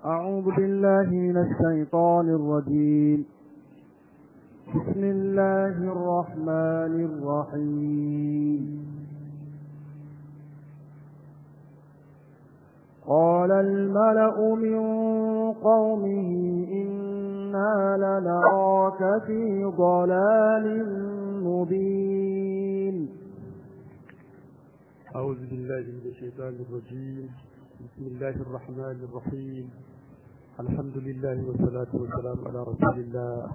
أعوذ بالله من الشيطان الرجيم بسم الله الرحمن الرحيم قال الملأ من قومه إنا لنراك في ضلال مبين أعوذ بالله من الشيطان الرجيم بسم الله الرحمن الرحيم الحمد لله والصلاة والسلام على رسول الله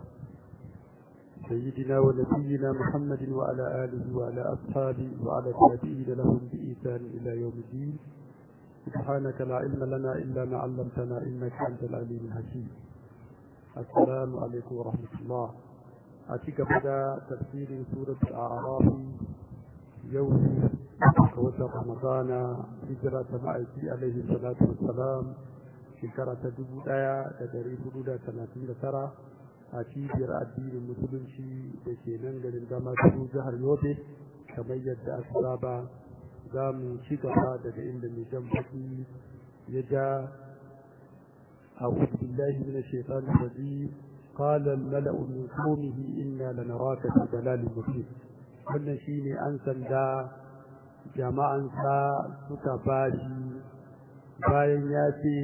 سيدنا ونبينا محمد وعلى آله وعلى أصحابه وعلى التابعين لهم بإيثان إلى يوم الدين سبحانك لا علم لنا إلا ما علمتنا إنك أنت العليم الحكيم السلام عليكم ورحمة الله أتيك بدا تفسير سورة الأعراف يوم وشهر رمضان هجرة مأتي عليه الصلاة والسلام shekara ta dubu ɗaya da dari hudu da talatin da tara a cibiyar addinin musulunci da ke nan garin dama su jihar yobe kamar yadda aka saba za mu ci gaba daga inda mai jan baki ya ja a billahi min shaitan rajim قال الملأ من قومه إنا لنراك في ضلال مبين wannan shine an sanda jama'ansa suka bashi bayan ya ce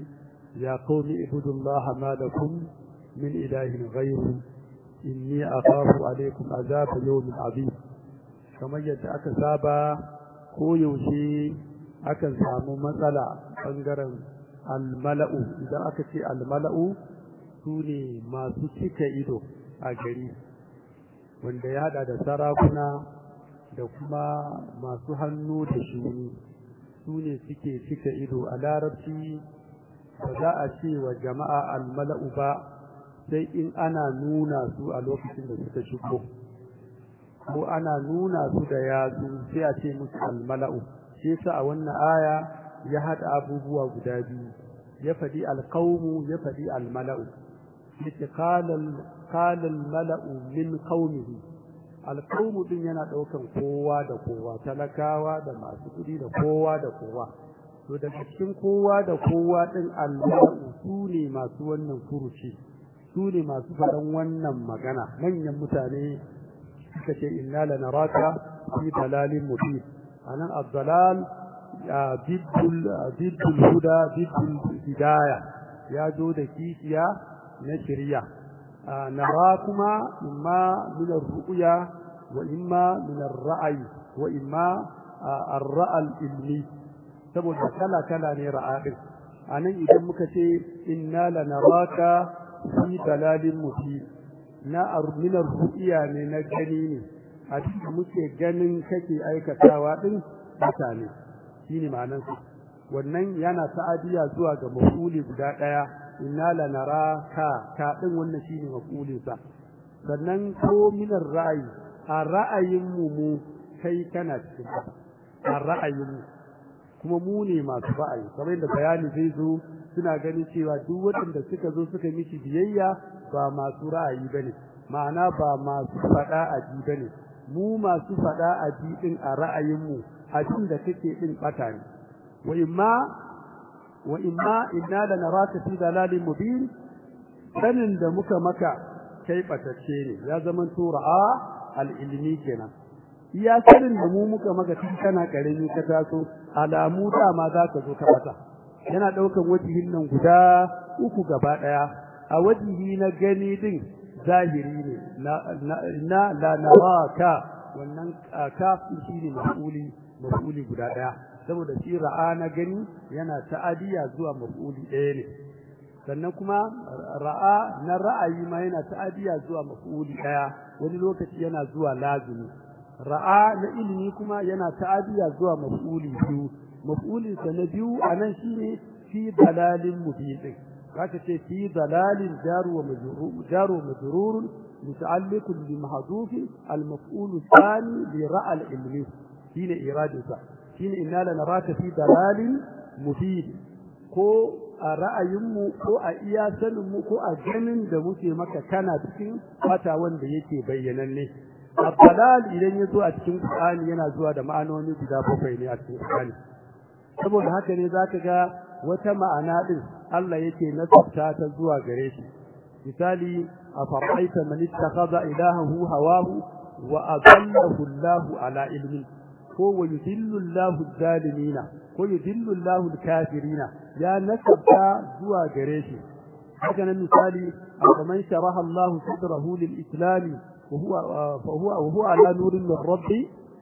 ya qaumi ibudullaha ma lakum min ilahin ghayru inni akhafu alaykum azab yawmin azim kamar yadda aka saba ko yaushe akan samu matsala bangaren almala'u idan aka ce almala'u sune masu cika ido a gari wanda ya hada da sarakuna da kuma masu hannu da shuni su ne suke cika ido a larabci ba za a ce wa jama'a almala'u ba sai in ana nuna su a lokacin da suka shigo ko ana nuna su da yatsu sai a ce musu almala'u shi yasa a wannan aya ya haɗa abubuwa guda biyu ya faɗi alqaumu ya faɗi almala'u yace qala almala'u min qaumihi alqaumu din yana ɗaukan kowa da kowa talakawa da masu kuɗi da kowa da kowa to daga cikin kowa da kowa din almala'u su ne masu wannan furuci su ne masu faɗan wannan magana manyan mutane suka ce inna lanaraka fi dalalin mubin anan ad-dalal biddul biddul huda biddul hidaya ya zo da kishiya na shari'a nara kuma imma min ar-ru'ya wa imma min ar-ra'yi wa imma ar-ra'a al-ilmi saboda kala kala ne ra'a din anan idan muka ce inna lanaraka fi dalalin mubin na arminar ru'iya ne na gani ne a cikin muke ganin kake aikatawa din mutane shine ma'anar su wannan yana ta'adiya zuwa ga mafuli guda daya inna lanara ka ka din wannan shine mafulin sa sannan ko minar ra'ayi a ra'ayin mu mu kai kana cikin a ra'ayin mu kuma mu ne masu ra'ayi kamar yadda bayani zai zo suna ganin cewa duk waɗanda suka zo suka miki biyayya ba masu ra'ayi bane ma'ana ba masu faɗa a ji bane mu masu faɗa a ji din a ra'ayinmu abin da kake din bata ne wa imma wa imma inna lanaraka fi dalalin mubin sanin da muka maka kai batacce ne ya zaman to ra'a al-ilmi kenan iya sanin da mu muka maka tun kana karami ka taso alamu dama za ka zo ka bata yana daukan wajihin nan guda uku gaba daya a wajihi na gani din zahiri ne na la naraka wannan kafin shine maf'uli maf'uli guda daya saboda shi ra'a na gani yana ta'adiya zuwa maf'uli ɗaya ne sannan kuma ra'a na ra'ayi ma yana ta'adiya zuwa maf'uli ɗaya wani lokaci yana zuwa lazimi ra'a na ilimi kuma yana ta'adiya zuwa maf'uli biyu maf'ulin sa na biyu anan shine fi dalalin mubin zaka ce fi dalalin jaru wa majrur jaru wa majrur muta'alliq bi mahdhuf al maf'ul thani li ra'a al ilmi shine iradisa shine inna lanaraka fi dalalin mubin ko a ra'ayinmu ko a iya saninmu ko a ganin da muke maka kana cikin fata wanda yake bayyananne abdalal idan ya zo a cikin Qur'ani yana zuwa da ma'anoni guda bakwai ne a cikin Qur'ani saboda haka ne zaka ga wata ma'ana din Allah yake nasabta ta zuwa gare shi misali afara'aita man ittakhadha ilahahu hawahu wa adallahu Allahu ala ilmin ko wa yudillu Allahu zalimina ko yudillu Allahu kafirina ya nasabta zuwa gare shi haka nan misali man sharaha Allah sadrahu lil islam wa huwa fa huwa wa huwa ala nurin min rabbi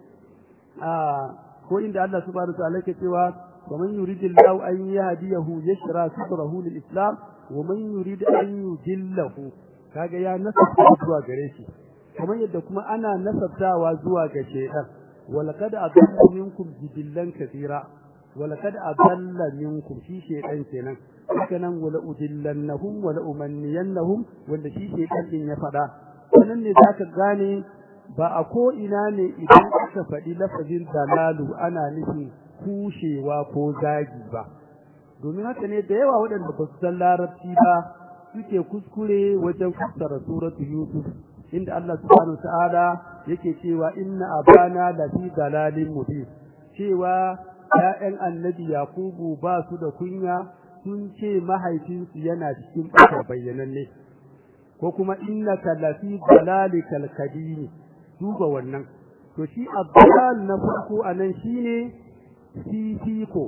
ko inda Allah subhanahu wa ta'ala yake cewa wa man yuridillahu an yahdiyahu yashra sadrahu lil islam wa man yurid an yudillahu kaga ya nasabta zuwa gare shi kamar yadda kuma ana nasabtawa zuwa ga shaytan walaqad adalla minkum jibillan kathira walaqad adalla minkum shi shaytan kenan haka nan wala udillannahum wala umanniyannahum wanda shi shaytan din ya fada sanan ne zaka gane ba a ko ina ne idan aka faɗi lafazin dalalu ana nufin kushewa ko zagi ba domin haka ne da yawa waɗanda ba su san larabci ba suke kuskure wajen fassara suratu yusuf inda Allah subhanahu ta'ala yake cewa inna abana la fi dalalin mubin cewa ƴaƴan annabi yakubu ba su da kunya sun ce mahaifinsu yana cikin ɓatar bayyananne ko kuma innaka la fi dalalikal kadim duba wannan to shi abdal na farko anan shine fifiko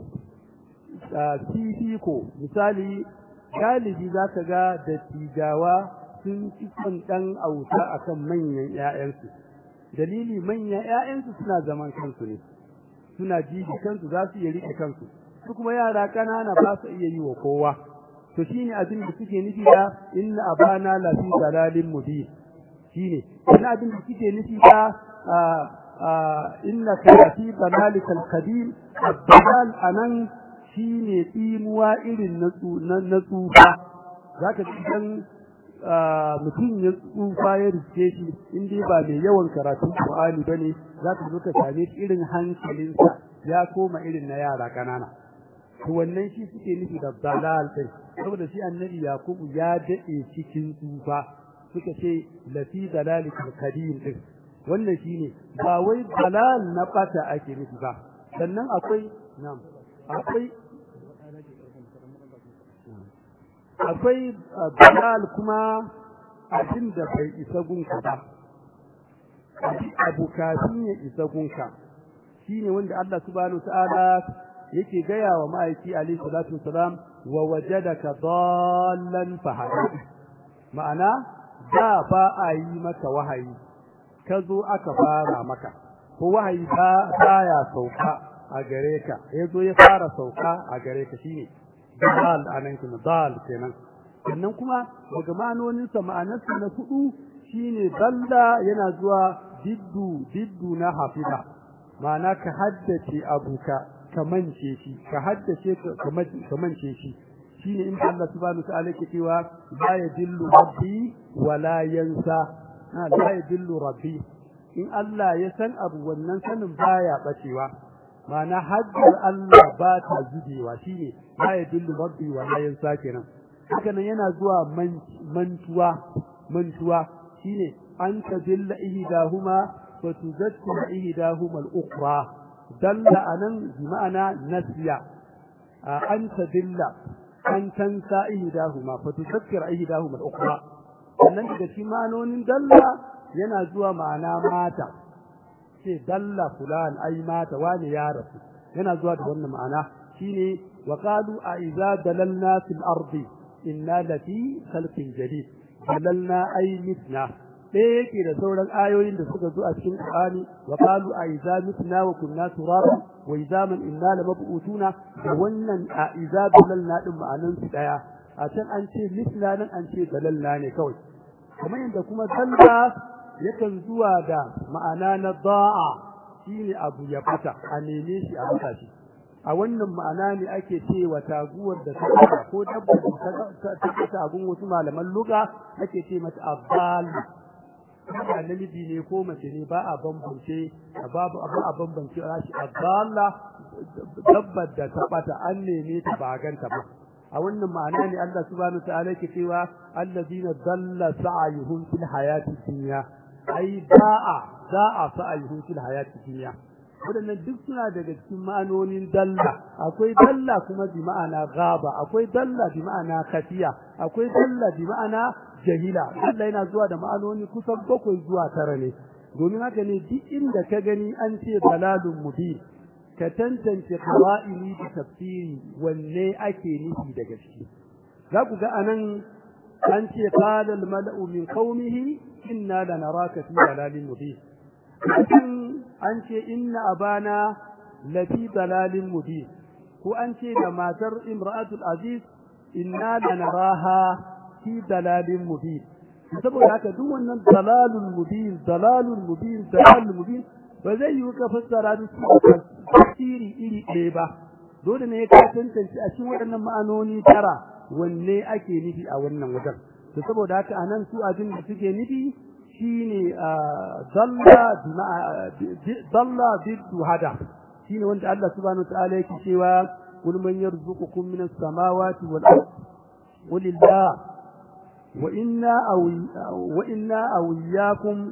fifiko misali galibi za ka ga dattijawa sun fi son ɗan auta a kan manyan ‘ya'yansu dalili manyan ‘ya'yansu suna zaman kansu ne suna jiji kansu za su iya riƙe kansu su kuma yara ƙanana ba su iya yi wa kowa to shine abin da suke nufi da inna abana la fi dalalin mubin shine ina abin da suke nufi da innaka la fi dalalikal qadim ad-dalal anan shine tsimuwa irin na tsufa za ka idan mutum ya tsufa ya riske shi in dai ba mai yawan karatun Qur'ani ba ne za ka zo ka same shi irin hankalinsa ya koma irin na yara ƙanana to wannan shi suke nufi da dalal kai saboda shi annabi yakubu ya daɗe cikin tsufa suka ce lafi dalalikal kadim din wannan shine ba wai dalal na bata ake nufi ba sannan akwai na'am akwai akwai dalal kuma abin da bai isa gunka ba abu kafin ya isa gunka shine wanda Allah subhanahu ta'ala yake gaya wa ma'aiki alayhi salatu wasalam wa wajadaka dallan fahada ma'ana da ba a yi maka wahayi ka zo aka fara maka ko wahayi ba baya sauka a gare ka yazo ya fara sauka a gare ka shine dal anan kuma dal kenan sannan kuma daga ma'anonin sa ma'anarsa na hudu shine dalla yana zuwa diddu diddu na hafiza ma'ana ka haddace abuka ka mance shi ka haddace ka mance shi shine in Allah subhanahu wa ta'ala yake cewa la yadillu rabbi wa la yansa la yadillu rabbi in Allah ya san abu wannan sanin baya bacewa ma'ana haddar Allah ba ta zubewa shine la yadillu rabbi wa la yansa kenan haka nan yana zuwa mantuwa mantuwa shine an tadilla ihdahuma wa tuzakkira ihdahuma al-ukhra dalla anan bi ma'ana nasiya an tadilla an tansa ihdahuma fa tuzakkira ihdahuma al-ukhra sannan daga cikin ma'anonin dalla yana zuwa ma'ana mata ce dalla fulan ai mata wani ya rasu yana zuwa da wannan ma'ana shine wa qalu a idza dalalna fil ardi inna lafi khalqin jadid dalalna ai mitna ɗaya yake da sauran ayoyin da suka zo a cikin Qur'ani wa qalu a idza mitna wa kunna turaba wa idza man inna lamab'utuna da wannan a idza dalalna din ma'anan su daya a can an ce mitna nan an ce dalalna ne kawai kamar yadda kuma dalla yakan zuwa da ma'ana na da'a shine abu ya fata a neme shi a masa shi a wannan ma'ana ne ake cewa taguwar da ta fata ko dabbar da ta fata abun wasu malaman luga ake ce mata abdal ba namiji ne ko mace ne ba a bambance babu abu a bambance shi abdalla dabbar da ta fata an neme ta ba ganta ba a wannan ma'ana ne Allah subhanahu wa ta'ala yake cewa allazina dalla sa'yuhum fil hayati dunya ai da'a da'a sa'yuhum fil hayati dunya waɗannan duk suna daga cikin ma'anonin dalla akwai dalla kuma bi ma'ana gaba akwai dalla bi ma'ana kafiya akwai dalla bi ma'ana jahila dalla yana zuwa da ma'anoni kusan bakwai zuwa tara ne domin haka ne duk inda ka gani an ce dalalun mubin ka tantance qawa'ili da tafsiri wanne ake nufi daga ciki za ku ga anan an ce qala al mala'u min qaumihi inna lanaraka fi dalalin mubin an ce inna abana lafi dalalin mubin ko an ce da matar imra'atul aziz inna lanaraha fi dalalin mubin saboda haka duk wannan dalalul mubin dalalul mubin dalalul mubin ba zai yi ka fassara da su tafsiri iri ɗaya ba dole ne ka tantance a cikin waɗannan ma'anoni tara wanne ake nufi a wannan wajen to saboda haka anan su abin da suke nufi shine dalla dalla biddu hada shine wanda Allah subhanahu wa ta'ala yake cewa qul man yarzuqukum minas samawati wal ard qulillah wa inna aw wa inna aw iyyakum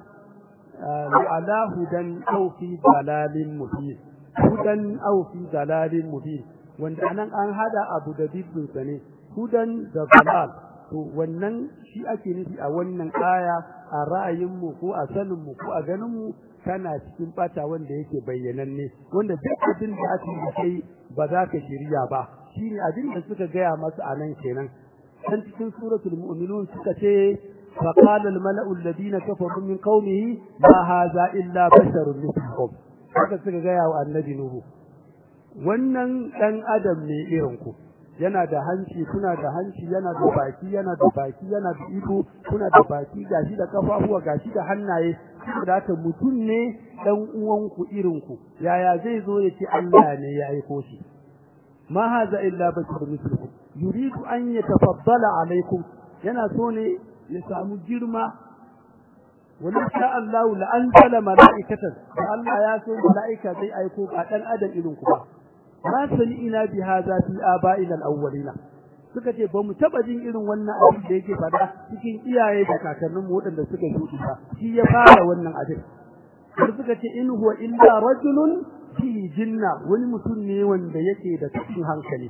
ala hudan aw fi dalalin mubin hudan aw fi dalalin mubin wanda anan an hada abu da biddun sa ne hudan da dalal to wannan shi ake nufi a wannan aya a ra'ayinmu ko a saninmu ko a ganinmu kana cikin bata wanda yake bayyananne wanda duk abin da aka yi kai ba za ka shirya ba shine abin da suka gaya masa a nan kenan dan cikin suratul mu'minun suka ce فقال الملأ الذين كفروا من قومه ما هذا إلا بشر مثلكم haka suka gaya wa annabi nuhu wannan dan adam ne irin ku yana da hanci kuna da hanci yana da baki yana da baki yana da ido kuna da baki gashi da kafafuwa gashi da hannaye saboda haka mutum ne dan uwanku irin ku yaya zai zo ya ce Allah ne ya aiko shi ma haza illa basharun mislukum yuridu an yatafaddala alaikum yana so ne ya samu girma wani sha Allah la anzala mala'ikatan da Allah ya so mala'ika zai aiko ba dan adam irin ku ba ma sami'ina bi hadha fi aba'ina al-awwalina suka ce ba mu taba jin irin wannan abin da yake fada cikin iyaye da kakannin mu waɗanda suka shuɗi ba shi ya fara wannan abin har suka ce in huwa illa rajulun fi jinna wani mutum ne wanda yake da cikin hankali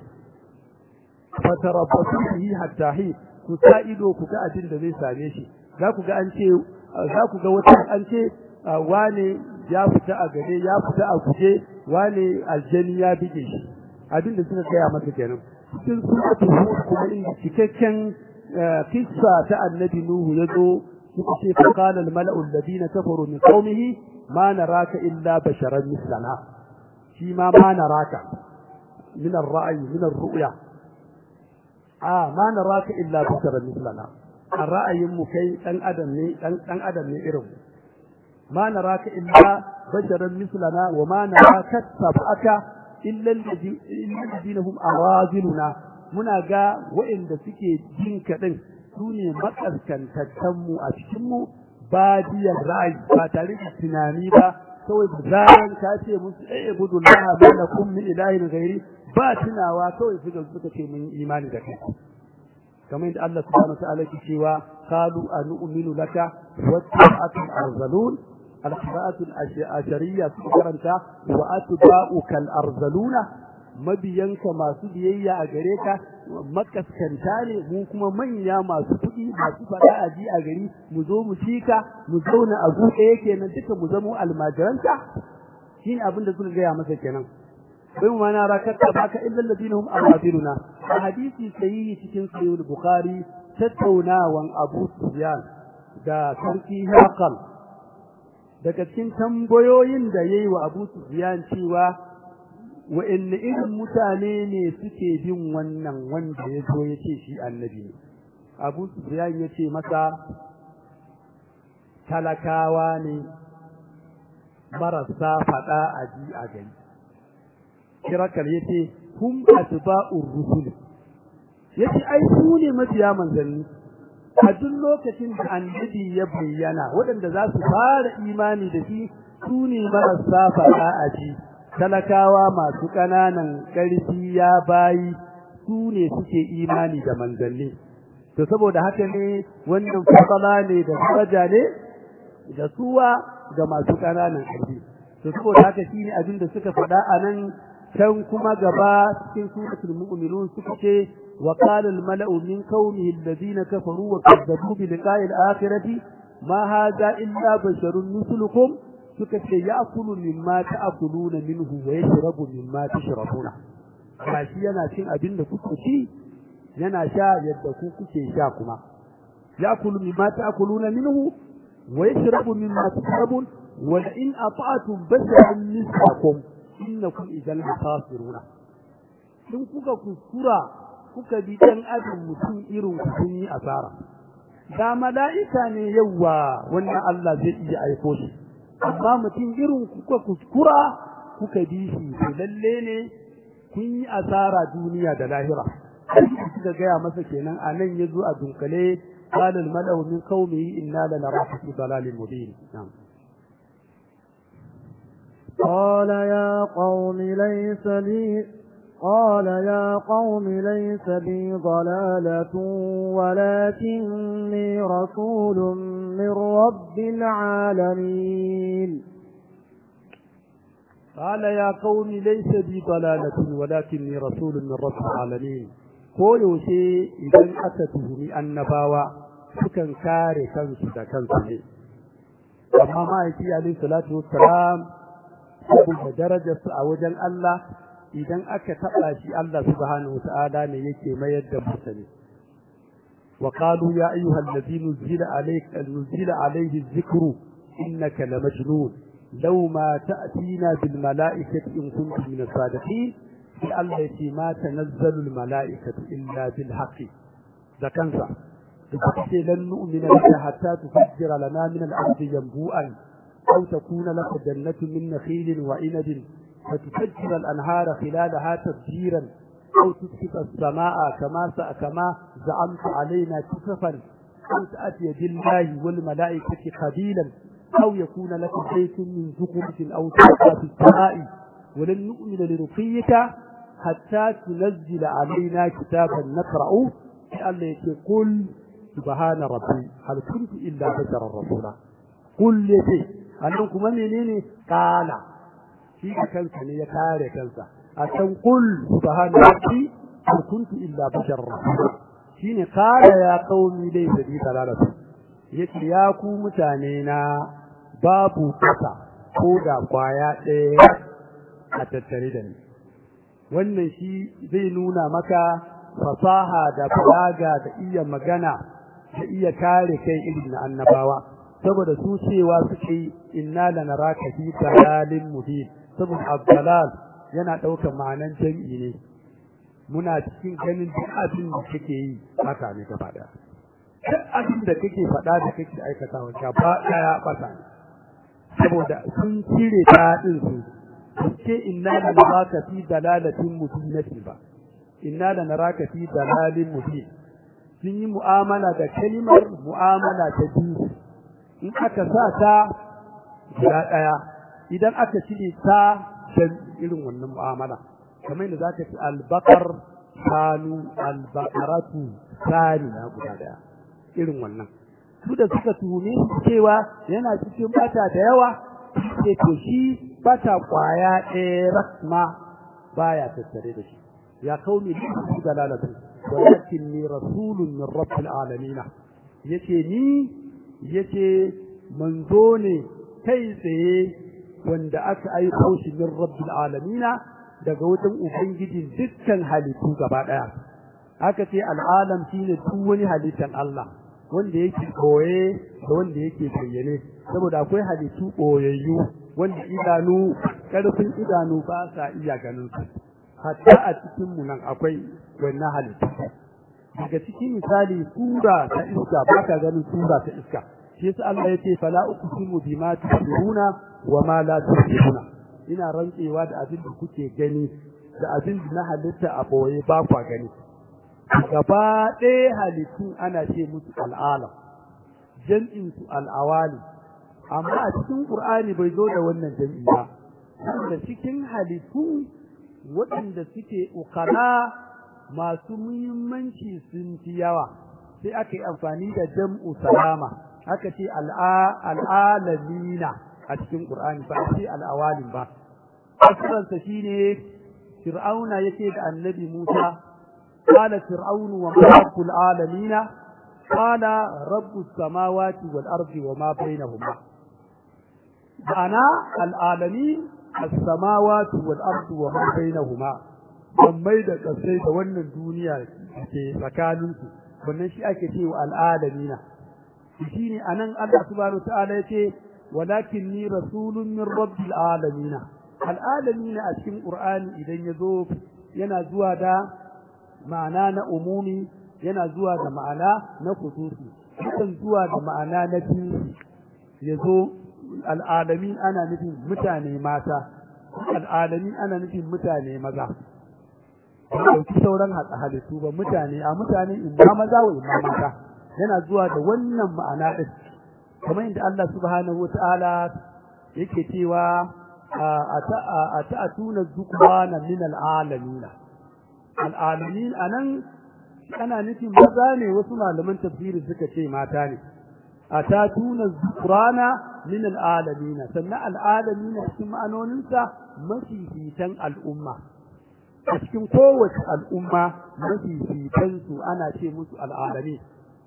fatarabbasu bihi hatta hi ku sa ido ku ga abin da zai same shi za ku ga an ce za ku ga wata an ce wane ya fita a gare ya fita a guje wane aljani ya bige shi abin da suka gaya masa kenan cikin suratul hud kuma inda cikakken kissa ta annabi nuhu ya zo suka ce fa qala al mala'u alladhina kafaru min qaumihi ma naraka illa basharan mislana shi ma ma naraka min ar-ra'yi min ar-ru'ya a ma naraka illa basharan mislana a ra'ayin mu kai dan adam ne dan dan adam ne irin ma naraka illa basharan mislana wa ma naraka tabaka illa alladhina hum araziluna muna ga waɗanda suke jin kaɗin su ne makaskantattan mu a cikin mu badiyar ra'ayi ba tare da tunani ba kawai da zaran ka ce musu eh budullaha ma lakum min ilahin ghairi ba tunawa kawai suka suka ce mun imani da kai kamar yadda Allah subhanahu wa ta'ala ke cewa qalu anu'minu laka wattaba'atul arzalun al-qira'atul ashariyya su karanta wa atba'uka al-arzaluna mabiyanka masu biyayya a gare ka makaskanta ne mu kuma manya masu kuɗi masu faɗa a ji a gari mu zo mu cika mu zauna a buɗe yake nan duka mu zamo almajiranta shine abin da suka gaya masa kenan bai mu mana rakatta baka illa alladhina hum aradiluna a hadisi sahihi cikin sahih bukhari tattaunawan abu sufyan da sarki haqal daga cikin tambayoyin da yayi wa abu sufyan cewa wa'anne irin mutane ne suke bin wannan wanda ya zo ya ce shi annabi ne abu sufyan ya ce masa talakawa ne marasa faɗa a ji a gani kirakal ya ce hum atba'ur rusul ya ce ai su ne mabiya manzanni a duk lokacin da annabi ya bayyana waɗanda za su fara imani da shi su ne marasa faɗa a ji talakawa masu ƙananan ƙarfi ya bayi su ne suke imani da manzanni to saboda haka ne wannan fasala ne da daraja ne da suwa ga masu ƙananan ƙarfi to saboda haka shine abin da suka faɗa a nan can kuma gaba cikin suratul mu'minun suka ce wa qala al mala'u min qaumihi alladhina kafaru wa kadzabu bi liqa'i al akhirati ma hadha illa basharun mislukum suka ce ya'kulu mimma ta'kuluna minhu wa yashrabu mimma tashrabuna gashi yana cin abin da kuke ci yana sha yadda ku kuke sha kuma ya'kulu mimma ta'kuluna minhu wa yashrabu mimma tashrabun wa in ata'tum basharan mislakum innakum idan khasiruna in kuka kuskura kuka bi dan adam mutum irin ku kun yi asara da mala'ika ne yawa wannan Allah zai iya aiko shi amma mutum irin kuka kuskura kuka bi shi to lalle ne kun yi asara duniya da lahira suka gaya masa kenan a nan ya zo a dunkale قال الملأ من قومه إنا لنراك في ضلال مبين نعم قال يا قوم ليس لي قال يا قوم ليس بي ضلالة ولكني رسول من رب العالمين قال يا قوم ليس بي ضلالة ولكني رسول من رب العالمين ko yaushe idan aka tuhumi annabawa sukan kare kansu da kansu ne amma ma'aiki alaihi salatu wassalam saboda darajarsu a wajen Allah idan aka taɓa shi Allah subhanahu wata'ala ne yake mayar da mutane wa qalu ya ayyuhal ladhi nuzila alayka nuzila alayhi dhikru innaka lamajnun law ma ta'tina bil mala'ikati in kuntum min as-sadiqin sai Allah ya ce ma tanazzalu al mala'ikatu illa bil haqqi da kansa da ce lan nu'mina laka hatta tufajjira lana min al ardi yanbu'an aw takuna laka jannatu min nakhilin wa inabin فتفجر الأنهار خلالها تفجيرا أو تسقط السماء كما كما زعمت علينا كسفا أو تأتي بالله والملائكة قبيلا أو يكون لك بيت من زخرف أو تبقى في السماء ولن نؤمن لرقيك حتى تنزل علينا كتابا نقرأ قال قل سبحان ربي هل كنت إلا بشرا رسولا قل يتي أنكم منين قال shi da kansa ne ya kare kansa a can kul subhana rabbi hal kuntu illa bashar shine kare ya qaumi dai da bi talalatu yace ya ku mutane na babu kasa ko da kwaya ɗaya a tattare da ni wannan shi zai nuna maka fasaha da balaga da iya magana da iya kare kai irin na annabawa saboda su cewa suke inna lanaraka fi dalalin mubin saboda abdalal yana ɗaukar ma'anan jam'i ne muna cikin ganin duk abin da kake yi haka ne gaba ɗaya duk abin da kake faɗa da kake aikatawa gaba ɗaya ɓata ne saboda sun cire taɗin su ce inna da naraka fi dalalatin mubinati ba inna da naraka fi dalalin mubin sun yi mu'amala da kalimar mu'amala ta biyu in aka sa ta guda ɗaya idan aka cire ta dan irin wannan mu'amala kamar yadda zaka ci albaqar kanu albaqaratu saniya guda daya irin wannan su da suka tuhume cewa yana cikin bata da yawa ce to shi bata kwaya ɗaya rasma baya tattare da shi ya kauni li dalalatu walakin ni rasulun min rabbil alamin yace ni yace manzo ne kai tsaye wanda aka aiko shi min rabbil alamina daga wajen ubangijin dukkan halittu gaba daya aka ce al'alam shine duk wani halittan Allah wanda yake koye da wanda yake bayyane saboda akwai halittu koyayyu wanda idanu karfin idanu ba sa iya ganin su hatta a cikin mu nan akwai wannan halittu daga cikin misali sura ta iska ba ka ganin sura ta iska shi yasa Allah ya ce fala uqsimu bima tusiruna wa ma la tusiruna ina rantsewa da abin da kuke gani da abin da na halitta a boye ba kwa gani gaba ɗaya halittu ana ce musu al'alam jam'in su al'awali amma a cikin qur'ani bai zo da wannan jam'i ba da cikin halittu waɗanda suke ukala masu muhimmanci sun fi yawa sai aka yi amfani da jam'u salama aka ce al'alamina a cikin Qur'ani ba a ce al-awalim ba fasararsa shine fir'auna yake da annabi Musa qala fir'aunu wa ma rabbul alamin qala rabbus samawati wal ardi wa ma bainahuma ana al-alamin as-samawati wal ardi wa ma bainahuma mai da kasai da wannan duniya ke tsakaninsu wannan shi ake cewa al-alamin shine anan Allah subhanahu wa ta'ala yace walakin ni rasulun min rabbil alamin al'alamin a cikin qur'ani idan yazo yana zuwa da ma'ana na umumi yana zuwa da ma'ana na khususi yakan zuwa da ma'ana na jinsi yazo al'alamin ana nufin mutane mata al'alamin ana nufin mutane maza ɗauki sauran halittu ba mutane a mutane in ma maza wa in ma mata yana zuwa da wannan ma'ana ɗin kamar inda Allah subhanahu wa ta'ala yake cewa a ta'atuna zukwana min al'alamina al'alamin anan ana nufin maza ne wasu malaman tafsiri suka ce mata ne a ta'atuna zukrana min al'alamina sannan al'alamina cikin ma'anoninsa mafifitan al'umma a cikin kowace al'umma mafifitansu ana ce musu al'alamin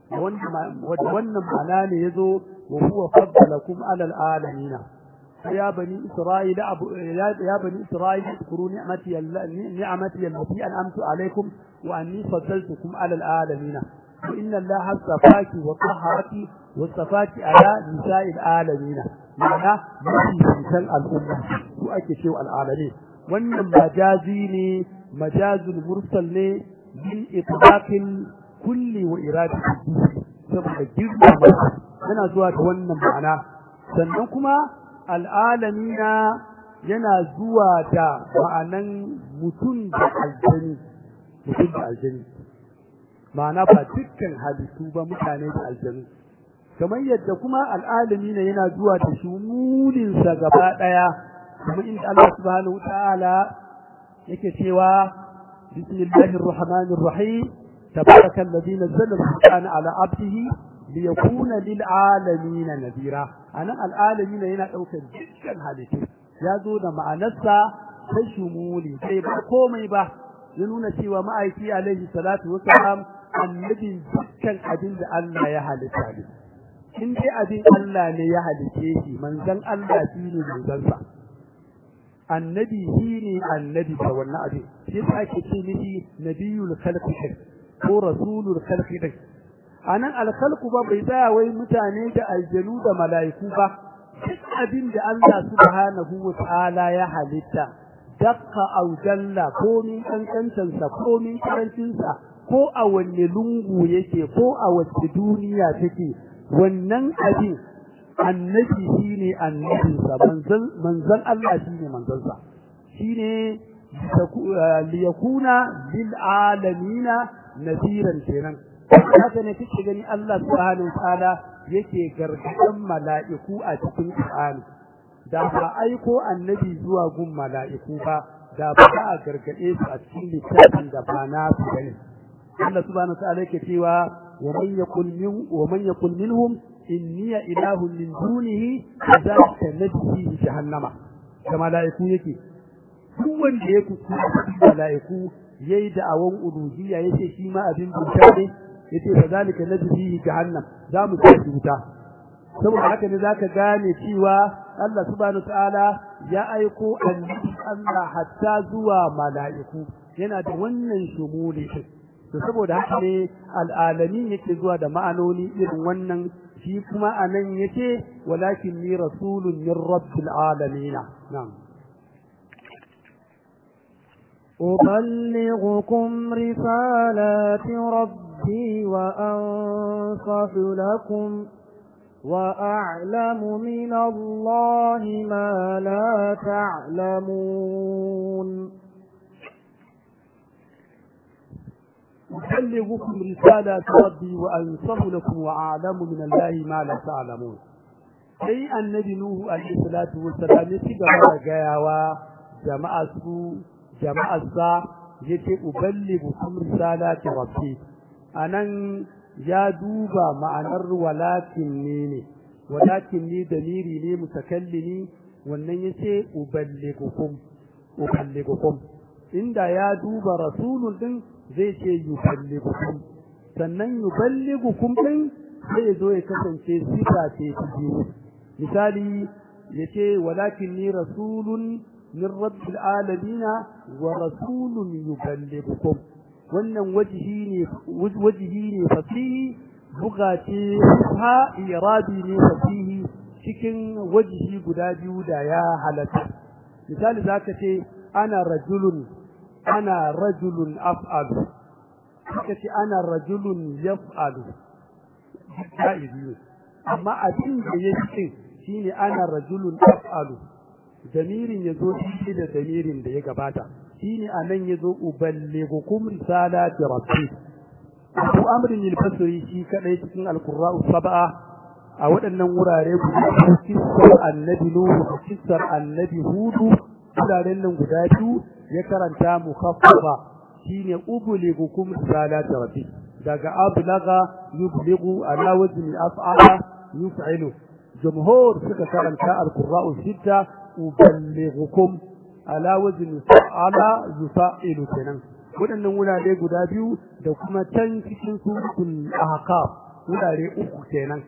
wannan ma'ana ne ya zo wa huwa faddalakum alal alamina ya bani isra'ila ya bani isra'ila zkuru ni'mati ni'mati allati an'amtu alaykum wa anni faddaltukum alal alamina wa inna allaha astafaki wa tahharaki wa astafaki ala nisa'il alamina ma'ana mafi al'umma su ake cewa al'alamin wannan majazi ne majazul mursal ne min itlaqil kulli wa iradati saboda girma yana zuwa da wannan ma'ana sannan kuma al'alamina yana zuwa da ma'anan mutum da aljani mutum da aljani ma'ana ba dukkan halittu ba mutane da aljanu kamar yadda kuma al'alamina yana zuwa da shumulinsa gaba ɗaya kuma inda Allah subhanahu wa ta'ala yake cewa bismillahir rahmanir rahim تبارك الذي نزل القرآن على عبده ليكون للعالمين نذيرا أنا العالمين هنا أوكل جدا هالتي يا زود مع نفسه تشمولي كيف قومي به ينون سوى ما أيتي عليه الصلاة والسلام النبي dukkan abin da Allah ya halitta ne in dai abin Allah ne ya halice shi manzon Allah shi ne manzansa annabi shi ne annabi da wannan abin shi ake ce mishi nabiyul khalqi ko rasulul khalqi din anan alkhalqu ba bai tsaya wai mutane da aljanu da mala'iku ba duk abin da Allah subhanahu wa ta'ala ya halitta dakka aw jalla ko min kankantan sa ko min karancin sa ko a wanne lungu yake ko a wacce duniya take wannan abin annabi shine annabinsa manzon manzon Allah shine manzon sa shine liyakuna lil alamina nasiran kenan haka ne kike gani Allah subhanahu ta'ala yake gargadan mala'iku a cikin Qur'ani da ba aiko annabi zuwa gun mala'iku ba da ba a gargade su a cikin littafin da ba na su bane Allah subhanahu ta'ala yake cewa wa man yakul min wa man yakul minhum inni ilahun min dunihi kadhalika najzi jahannama da mala'iku yake duk wanda ya kuskura mala'iku yayi da'awan uluhiyya yace shi ma abin bauta ne yace kazalika najzihi jahannam za mu tafi wuta saboda haka ne zaka gane cewa Allah subhanahu ta'ala ya aiko annabi Allah hatta zuwa mala'iku yana da wannan shumuli to saboda haka ne al'alamin yake zuwa da ma'anoni irin wannan shi kuma anan yace walakin ni rasulun min rabbil alamin na'am أبلغكم رسالات ربي وأنصح لكم وأعلم من الله ما لا تعلمون أبلغكم رسالات ربي وأنصح لكم وأعلم من الله ما لا تعلمون sai annabi nuhu alaihi salatu wassalam ya ci gaba da gayawa jama'a su jama'arsa yace uballighukum risalati rabbi anan ya duba ma'anar walakin ne ne walakin ni damiri ne mutakallimi wannan yace uballigukum uballigukum inda ya duba rasulun din zai ce yuballigukum sannan yuballigukum din zai zo ya kasance sifa ce ta biyu misali yace walakin ni rasulun min rabbil alamin wa rasulun yuballighukum wannan wajihi ne wajihi ne fasihi buga ce ha irabi ne fasihi cikin wajihi guda biyu da ya halatta misali zaka ce ana rajulun ana rajulun af'alu kaka ce ana rajulun yaf'alu jaizi amma abin da ya ce shine ana rajulun af'alu damirin yazo shi da damirin da ya gabata shine anan yazo uballighukum risalati rabbi Abu Amrin al-Basri shi kadai cikin al-Qurra'u sab'a a waɗannan wurare guda kissar annabi Nuhu kissar annabi Hudu wuraren nan guda biyu ya karanta mukhaffafa shine uballighukum risalati rabbi daga ablaga yublighu ala wajhi af'ala yuf'ilu jumhur suka karanta al-Qurra'u sitta uballighukum ala wajhi ala yufa'ilu kenan waɗannan wurare guda biyu da kuma can cikin suratul ahqaf wurare uku kenan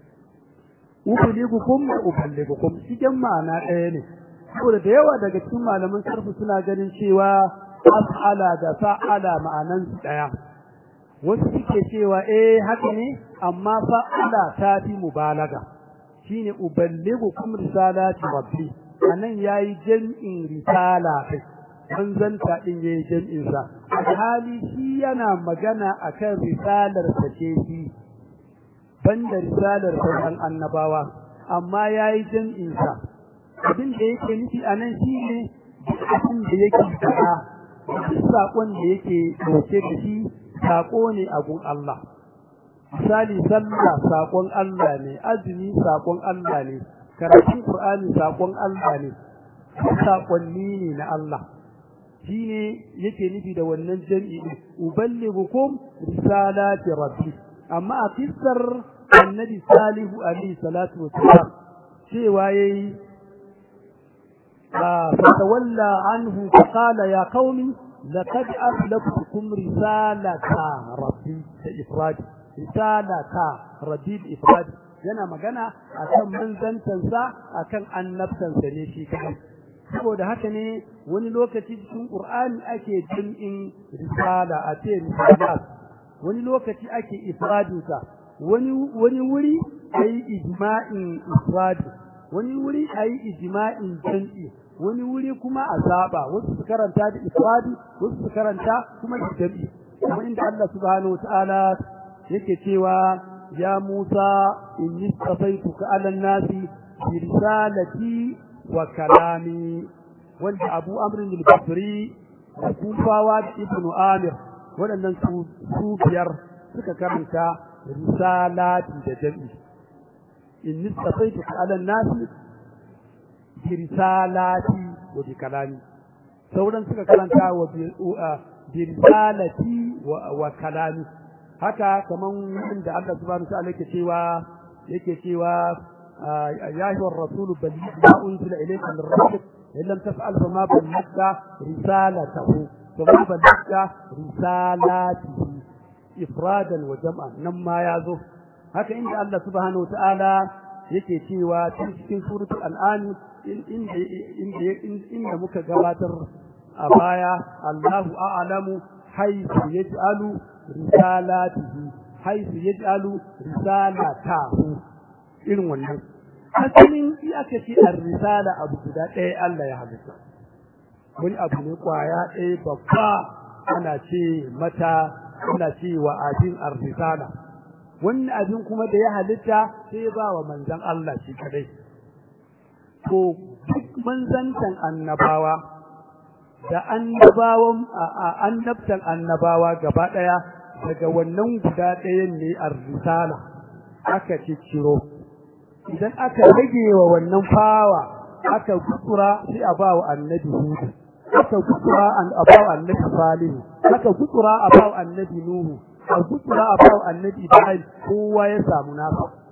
ubaligukum wa ubaligukum cikin ma'ana ɗaya ne saboda da yawa daga cikin malaman sarfu suna ganin cewa af'ala da fa'ala ma'anan su ɗaya wasu suke cewa eh haka ne amma fa'ala ta fi mubalaga shine ubaligukum risalati rabbi anan yayi jam'in risala kai manzanta din yayi jam'in sa hali shi yana magana akan risalar sa ce shi banda risalar sauran annabawa amma yayi jam'in sa abin da yake nufi anan shine abin da yake fada sakon da yake dauke da shi sako ne a gun Allah misali sallah sakon Allah ne azumi sakon Allah ne karatun Qur'ani sakon Allah ne sakonni ne na Allah shine yake nufi da wannan jami'i uballighukum risalati rabbi amma a kissar annabi salihu alaihi salatu wassalam cewa yayi fatawalla anhu faqala ya qaumi laqad aslaftukum risalata rabbi ta ifrad risalata rabbi ifrad yana magana akan manzantansa akan annabtansa ne shi kai saboda haka ne wani lokaci cikin Qur'ani ake jam'in risala a ce risalat wani lokaci ake ifradinsa wani wani wuri ayi ijma'in ifrad wani wuri ayi ijma'in jam'i wani wuri kuma a saba wasu su karanta da ifradi wasu su karanta kuma da jam'i kuma inda Allah subhanahu wataala yake cewa ya Musa inni safaituka 'ala an-nasi bi risalati wa kalami wanda Abu Amr al-Basri da Kufawa da Ibn Amir waɗannan su su biyar suka karanta risalati da jami'i inni safaituka 'ala an-nasi bi risalati wa bi kalami sauran suka karanta wa bi risalati wa kalami haka kaman inda Allah subhanahu wa ta'ala yake cewa yake cewa يا أيها الرسول بلغ ما أنزل إليك من ربك إن لم تفعل فما بلغت رسالته فما بلغت رسالاته إفرادا وجمعا نما يازو haka inda Allah subhanahu wataala yake cewa cikin suratul an'am inda inda inda muka gabatar a baya Allahu a'lamu haythu yaj'alu risalatihi haythu yaj'alu risalatahu irin wannan asalin shi aka ce ar-risala abu guda ɗaya Allah ya halitta wani abu ne kwaya ɗaya babba ana ce mata ana ce wa abin ar-risala wannan abin kuma da ya halitta sai ba wa manzon Allah shi kadai to duk manzantan annabawa da annabawan annabtan annabawa gaba ɗaya daga wannan guda ɗayan ne ar-risala aka cicciro idan aka rage wa wannan fawa aka gutsura sai a ba wa annabi hudu aka gutsura an a ba wa annabi salihu aka gutsura a ba wa annabi nuhu a gutsura a ba wa annabi ibrahim kowa ya samu nasa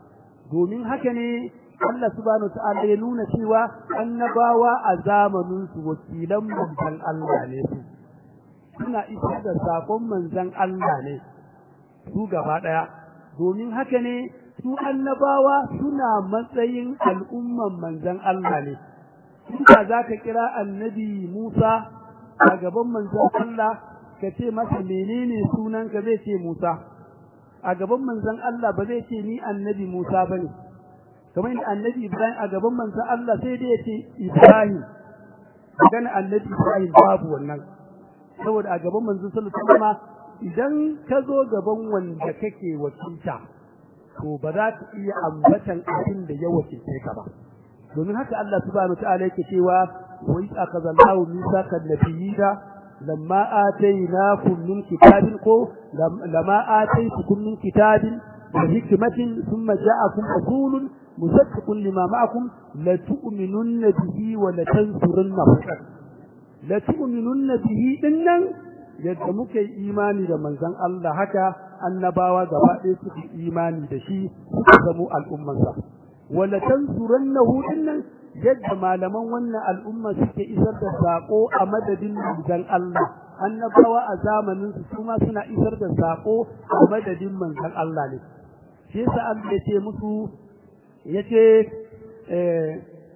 domin haka ne Allah subhanahu wa ta'ala ya nuna cewa annabawa a zamanin su wakilan manzon Allah ne su suna isar da sakon manzon Allah ne su gaba daya domin haka ne su annabawa suna matsayin al'umman manzon Allah ne inda zaka kira annabi Musa a gaban manzon Allah ka ce masa menene sunanka zai ce Musa a gaban manzon Allah ba zai ce ni annabi Musa bane kamar yadda annabi Ibrahim a gaban manzon Allah sai dai ya ce Ibrahim magana annabi Ibrahim babu wannan saboda a gaban manzon sallallahu alaihi wasallam idan ka zo gaban wanda kake wakilta to ba za ka iya ambatan abin da ya wakilce ka ba domin haka Allah subhanahu wataala yake cewa wa iz akhadallahu mithaqan nabiyina lamma atainakum min kitabin ko lamma ataitukum min kitabin wa hikmatin thumma ja'akum rasulun musaddiqun lima ma'akum la tu'minunna bihi wa la tansurunnahu la tu'minunna bihi dinnan yadda muke imani da manzon Allah haka annabawa gaba ɗaya suke imani da shi suka zamo al'ummansa wala tansurannahu dinnan yadda malaman wannan al'umma suke isar da sako a madadin manzon Allah annabawa a zamanin su kuma suna isar da sako a madadin manzon Allah ne shi yasa Allah ya ce musu yace eh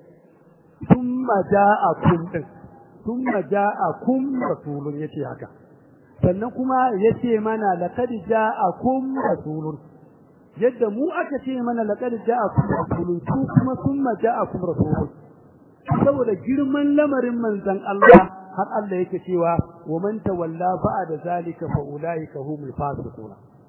thumma ja'akum din thumma ja'akum rasulun yace haka sannan kuma yace mana laqad ja'akum rasulun yadda mu aka ce mana laqad ja'akum rasulun su kuma thumma ja'akum rasulun saboda girman lamarin manzon Allah har Allah yake cewa wa man tawalla ba'da zalika fa ulaika humul fasiqun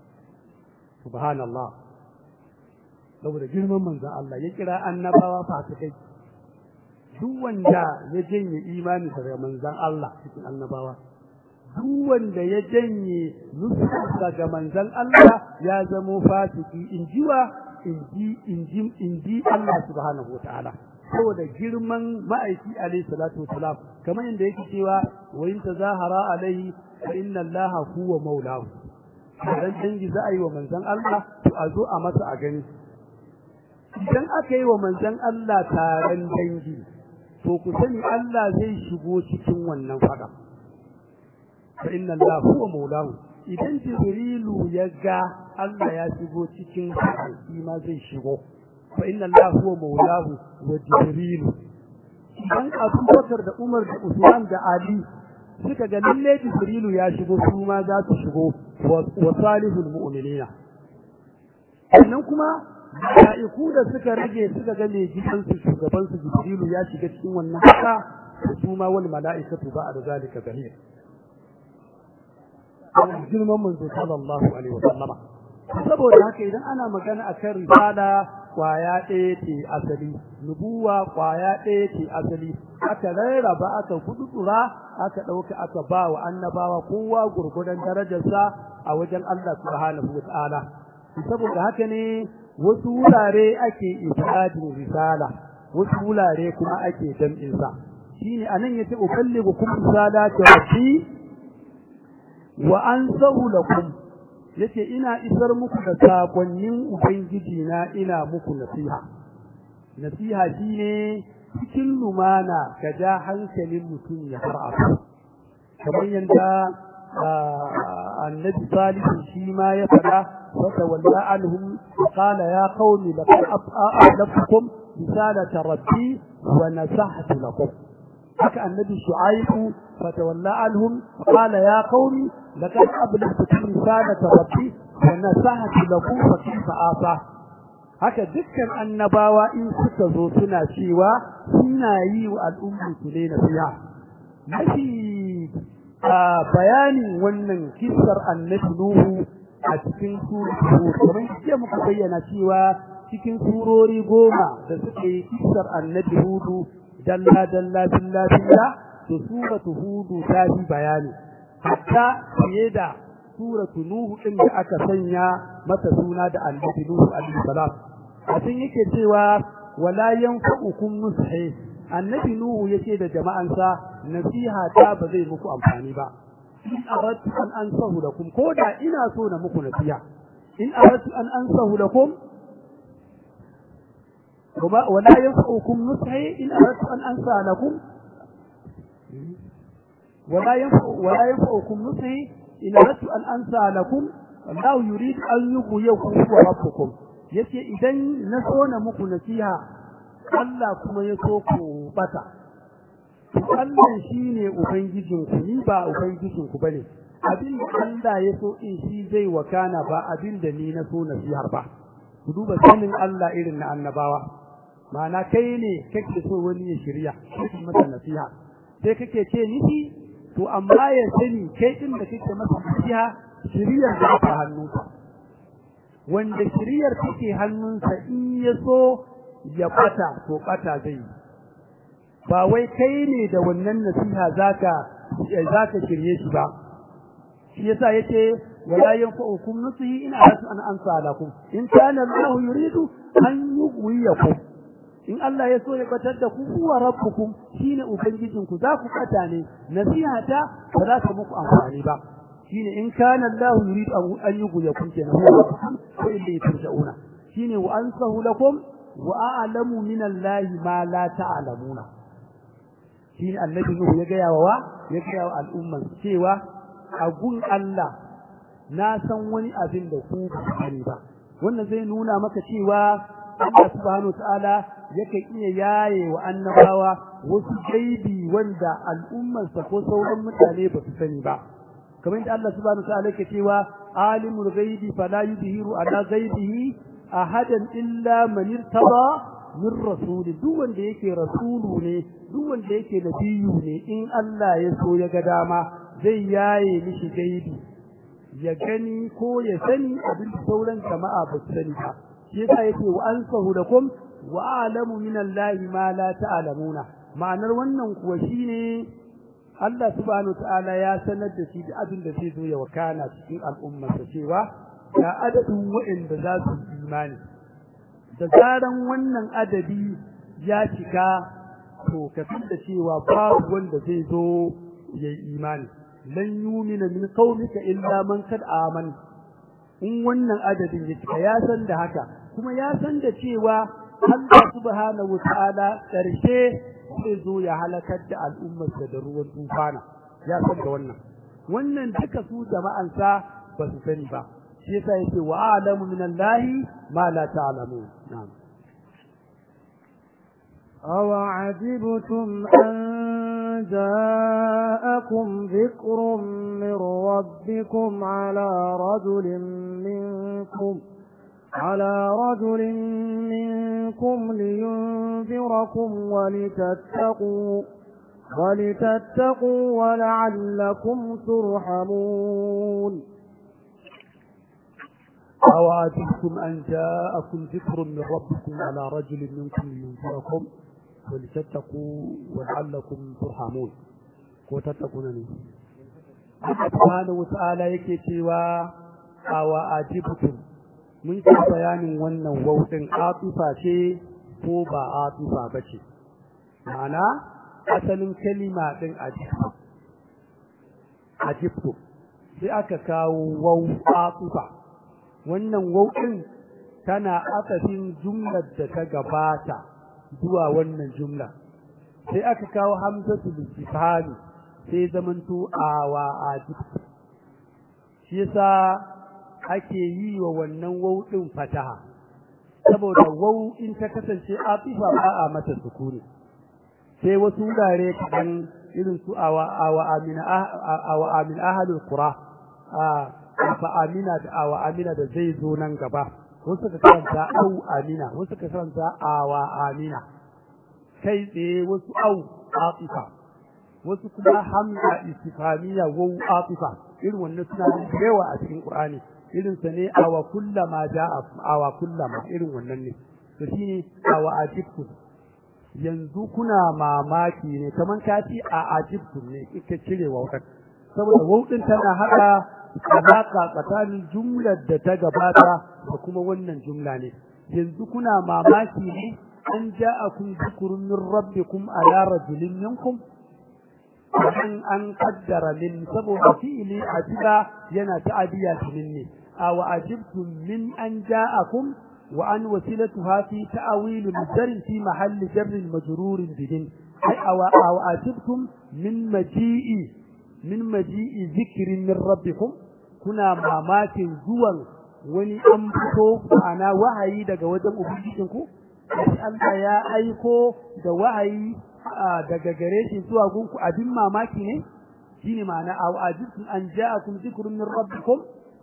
subhanallah saboda girman manzon Allah ya kira annabawa fasikai duk wanda ya janye imani daga manzon Allah cikin annabawa duk wanda ya janye nufinsa ga manzon Allah ya zamo fasiki injiwa inji inji inji Allah subhanahu wataala saboda girman ma'aiki alayhi salatu wasalam kamar inda yake cewa wa in tazahara alayhi fa inna Allah huwa maulahu dan dangi za a yi wa manzon Allah to a zo a masa a gani idan aka yi wa manzon Allah taron dangi to ku sani Allah zai shigo cikin wannan fada fa inna Allah huwa maulahu idan jibrilu ya ga Allah ya shigo cikin shi ma zai shigo fa inna Allah huwa maulahu wa jibrilu idan Abubakar da Umar da Usman da Ali suka ga lalle jibrilu ya shigo su ma za su shigo wa salihul mu'minina sannan kuma mala'iku da suka rage suka ga mai gidansu shugabansu jibrilu ya shiga cikin wannan haka su ma wal mala'ikatu ba'da zalika zahir girman manzo sallallahu alaihi wa sallama saboda haka idan ana magana akan risala kwaya ɗaya ce asali nubuwa kwaya ɗaya ce asali aka rarraba aka kudura aka ɗauka aka ba wa annabawa kowa gurgudan darajarsa a wajen Allah subhanahu wa ta'ala saboda haka ne wasu wurare ake ifradin risala wasu wurare kuma ake jam'in sa shine anan yace ukalligu kum risalati rabbi wa ansahu lakum yace ina isar muku da sakonnin ubangiji na ina muku nasiha nasiha shine cikin lumana ka ja hankalin mutum ya fara kamar yanda annabi salihu shi ma ya fada فتولى عنهم قال يا قوم لقد أعلمكم رسالة ربي ونصحت لكم حكى النبي شعيب فتولى عنهم قال يا قوم لقد أبلغتكم رسالة ربي ونصحت لكم فكيف آفى haka dukkan annabawa in suka zo suna cewa suna yi wa al'ummu su ne nasiha mafi bayanin wannan kissar annabi Nuhu a cikin suratul kamar yadda muka bayyana cewa cikin surori goma da suka yi kissar annabi Hudu dalla dalla billa billa to suratu Hudu ta fi bayani hatta fiye da suratu Nuhu din da aka sanya mata suna da annabi Nuhu alaihi salam a cikin yake cewa wala yanfa'ukum nushi annabi Nuhu yace da jama'ansa nasiha ta ba zai muku amfani ba in aradtu an ansahu lakum koda ina so na muku nasiha in aradtu an ansahu lakum ولا ينفعكم نصحي إن أردت أن أنسى لكم ولا ينفع ولا ينفعكم نصحي إن أردت أن أنسى لكم الله يريد أن يغويكم هو ربكم yace idan na so na muku nasiha Allah kuma ya so ku bata to Allah shine ubangijinku ni ba ubangijinku bane abin da Allah ya so in shi zai wakana ba abin da ni na so nasihar ba ku duba sanin Allah irin na annabawa ma'ana kai ne kake so wani ya shirya kake masa nasiha sai kake ce nishi to amma ya sani kai din da kake masa nasiha shiriyar da ta hannunka wanda shiriyar take hannunsa in ya so ya bata to bata zai ba wai kai ne da wannan nasiha zaka zaka shirye shi ba shi yasa yace wala yanfa'ukum nusihi in aratu an ansa lakum in kana Allah yuridu an yughwiyakum in Allah ya so ya batar da ku huwa rabbukum shine ubangijin ku za ku kata ne nasiha ta ba za ta muku amfani ba shine in kana Allah yuridu an yughwiyakum kenan huwa rabbukum ko inda turja'una shine wa ansahu lakum wa a'lamu min Allah ma la ta'lamuna shine annabi Nuhu ya ga yawa ya ga yawa al'umman cewa a gun Allah na san wani abin da ku ba sani ba wannan zai nuna maka cewa Allah subhanahu ta'ala yake iya yaye wa annabawa wasu gaibi wanda al'ummarsa ko sauran mutane ba su sani ba kamar da Allah subhanahu ta'ala yake cewa alimul ghaibi fala yudhiru ala ghaibihi ahadan illa man irtada min rasuli duk wanda yake rasulu ne duk wanda yake nabiyu ne in Allah ya so ya ga dama zai yaye mishi gaibi ya gani ko ya sani abin da sauran jama'a ba su sani ba shi yasa yake wa ansahu lakum wa a'lamu min Allahi ma la ta'lamuna ma'anar wannan kuwa shine Allah subhanahu ta'ala ya sanar da shi da abin da zai zo ya wakana cikin al'ummarsa cewa ga adadin waɗanda za su imani da zaran wannan adadi ya cika to ka da cewa babu wanda zai zo ya yi imani lan yumina min qaumika illa man kad aman in wannan adadin ya cika ya san da haka kuma ya san da cewa Allah subhanahu wataala karshe zai zo ya halakar da al'ummarsa da ruwan tufana ya san da wannan wannan duka su jama'ansa ba su sani ba shi yasa yake wa a'lamu min Allahi ma la ta'lamun na'am أو عجبتم أن جاءكم ذكر من ربكم على رجل منكم على رجل منكم لينذركم ولتتقوا ولتتقوا ولعلكم ترحمون أو عجبتم أن جاءكم ذكر من ربكم على رجل منكم لينذركم ولتتقوا ولعلكم ترحمون ko tattakuna ne Allah subhanahu wata'ala yake cewa awa ajibtum mun ci bayanin wannan wautin atifa ce ko ba atifa bace ma'ana asalin kalima din ajibtu ajibtu sai aka kawo wau atifa wannan wautin tana akafin jumlar da ta gabata zuwa wannan jumla sai aka kawo hamzatu listifhami sai zamanto awa ajib shi yasa ake yi wa wannan wau din fataha saboda wau in ta kasance atifa ba a mata sukuni sai wasu wurare kadan irin su awa awa amina awa amin ahlul qura a fa amina da awa amina da zai zo nan gaba wasu ka karanta au amina wasu ka karanta awa amina kai tsaye wasu au atifa wasu kuma hamza istifamiya wa atifa irin wannan suna da yawa a cikin qur'ani irin sa ne awa kullama ja'a awa kullama irin wannan ne to shine awa ajibtu yanzu kuna mamaki ne kaman ka ci a ajibtu ne kika cire wautar saboda wautin tana hada alaka tsakanin jumlar da ta gabata da kuma wannan jumla ne yanzu kuna mamaki ne an ja'akum dhikrun min rabbikum ala rajulin minkum an an qaddara min saboda fi'li ajiba yana ta'adiya min ne aw ajibtum min an ja'akum wa an wasilatuha fi ta'wil al-jar fi mahall jar majrur bidin ai aw asibtum min maji'i min maji'i zikrin min rabbikum kuna mamakin zuwan wani an fito ana wahayi daga wajen ubangijinku sai Allah ya aiko da wahayi daga gare shi zuwa gunku abin mamaki ne shine ma'ana aw ajibtum an ja'akum dhikrun min rabbikum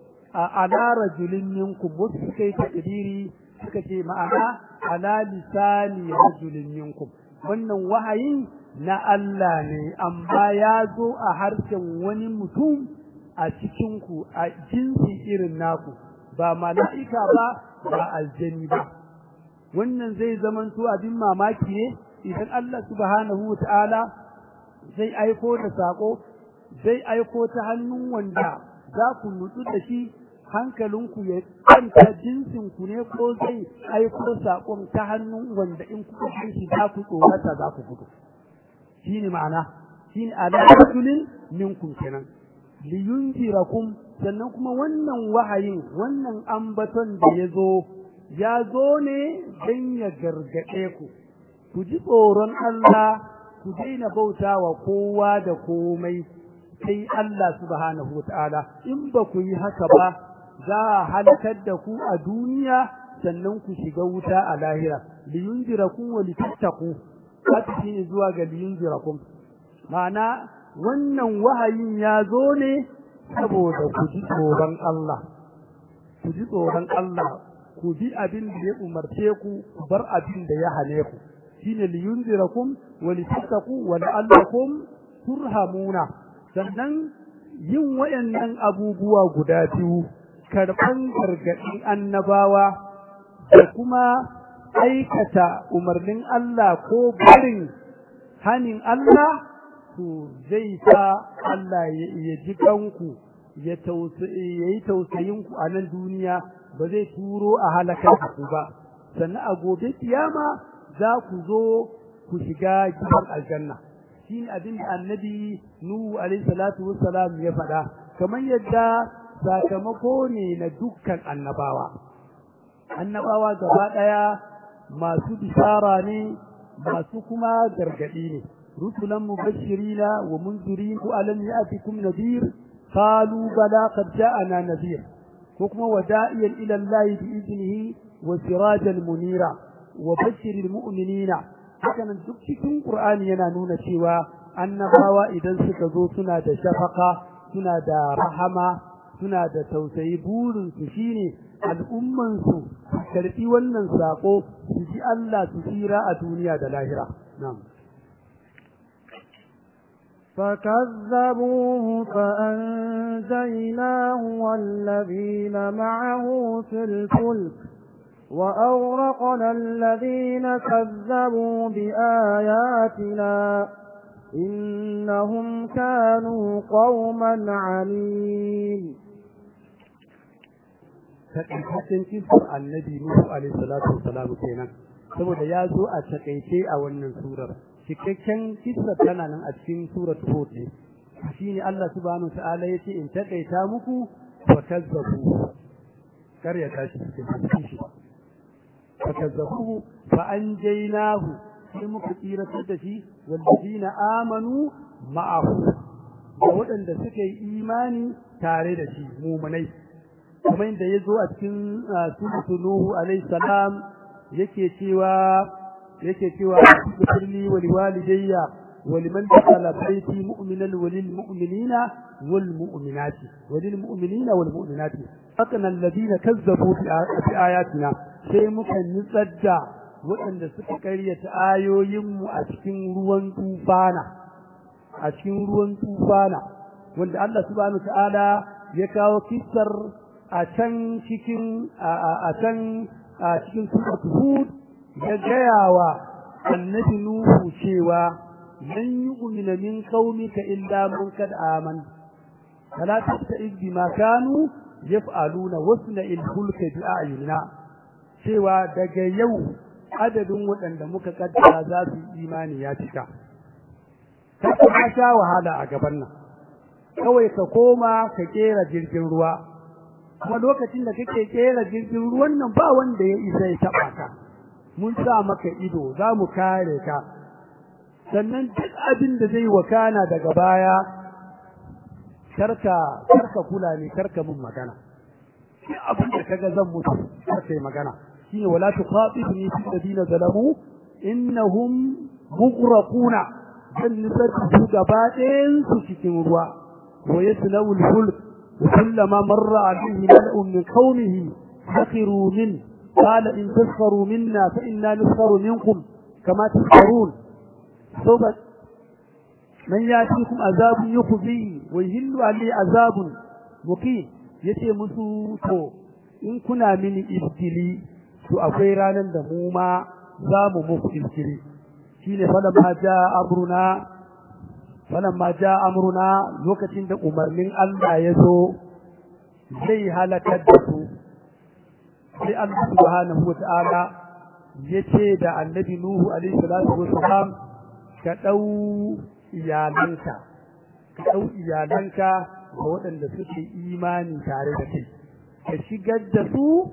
ala rajulin minkum wasu kai takdiri suka ce ma'ana ala lisani rajulin minkum wannan wahayin na Allah ne amma ya zo a harshen wani mutum a cikin ku a jinsi irin naku ba mala'ika ba ba aljani ba wannan zai zamanto abin mamaki ne idan Allah subhanahu wa ta'ala zai aiko da sako zai aiko ta hannun wanda za ku nutsu da shi hankalinku ya kwanta jinsinku ne ko zai aiko sakon ta hannun wanda in kuka san shi za ku tsorata za ku gudu shi ne ma'ana shi ne alaƙulin minkum kenan liyunzirakum sannan kuma wannan wahayin wannan ambaton da ya zo ya zo ne don ya gargaɗe ku ku ji tsoron Allah ku daina bauta wa kowa da komai sai Allah subhanahu wata'ala in ba ku yi haka ba za a halakar da ku a duniya sannan ku shiga wuta a lahira liyunzirakum wa litattaqu haka shine zuwa ga liyunzirakum ma'ana wannan wahayin ya zo ne saboda ku ji tsoron Allah ku ji tsoron Allah ku bi abin da ya umarce ku ku bar abin da ya hane ku shine liyunzirakum wa litattaqu wa la'allakum turhamuna sannan yin wayannan abubuwa guda biyu karban gargadin annabawa da kuma aikata umarnin Allah ko barin hanin Allah to zai sa Allah ya ji kanku ya yi tausayin ku a nan duniya ba zai turo a halakar ku ba sannan a gobe kiyama za ku zo ku shiga gidan aljanna shi ne abin da annabi nuhu alaihi salatu wassalam ya faɗa kamar yadda sakamako ne na dukkan annabawa annabawa gaba ɗaya masu bishara ne masu kuma gargaɗi ne رسلا مبشرين ومنذرين ألم يأتكم نذير قالوا بلى قد جاءنا نذير حكم ودائيا إلى الله بإذنه وسراجا منيرا وبشر المؤمنين hakanan duk cikin Qur'ani yana nuna cewa annabawa idan suka zo suna da shafaka suna da rahama suna da tausayi burin su shine al'umman su karbi wannan sako su ji Allah su tsira a duniya da lahira na'am فكذبوه فأنجيناه والذين معه في الفلك وأورقنا الذين كذبوا بآياتنا إنهم كانوا قوما عمين takaitaccen kisar annabi Nuhu alaihi salatu wassalam kenan saboda ya zo a takaice a wannan surar cikakken kissa tana nan a cikin surat Hud ne shine Allah subhanahu ta'ala yace in takaita muku wa kazzabu kar ya tashi cikin shi fa kazzabu fa anjaynahu sai muka tsira da shi wallazina amanu ma'ahu da waɗanda suka yi imani tare da shi mumunai kamar yadda ya zo a cikin suratul nuhu alayhi salam yake cewa yake cewa firli wa liwalidayya wa liman dakhala bayti mu'minan wa lil mu'minina wal mu'minati wa lil mu'minina wal mu'minati fakana alladhina kazzabu bi ayatina sai muka nutsar da waɗanda suka karyata ayoyin mu a cikin ruwan tufana a cikin ruwan tufana wanda Allah subhanahu ta'ala ya kawo kissar a can cikin a can a cikin suratul hud ya gaya wa annabi Nuhu cewa lan yu'mina min qaumika illa man kad aman fala tasta'iz bima kanu yaf'aluna wasna il-fulka bi a'yunina cewa daga yau adadin waɗanda muka kaddara za su yi imani ya cika ka ka sha wahala a gaban nan kawai ka koma ka kera jirgin ruwa kuma lokacin da kake kera jirgin ruwan nan ba wanda ya isa ya taba ka mun sa maka ido za mu kare ka sannan duk abin da zai wakana daga baya karka karka kula ne karka mun magana shi abin da kaga zan mutu karka yi magana shine wala tuqatibni fi ladina zalamu innahum mughraquna dan nisar su gaba ɗayan su cikin ruwa wa yaslawul fulk kullama marra alayhi mal'un min qaumihi sakhiru min qala in tasfaru minna fa inna nasfaru minkum kama tasfarun sawfa man yatikum azabun yukhzi wa yahillu alayhi azabun muqim yace musu to in kuna mini ibtili to akwai ranan da mu ma za mu muku ibtili shine falamma jaa amruna falamma jaa amruna lokacin da umarnin Allah ya zo zai halakar da su sai Allah subhanahu wata'ala yace da annabi Nuhu alaihi salatu wassalam ka dau iyalanka ka dau iyalanka ga waɗanda suke imani tare da kai ka shigar da su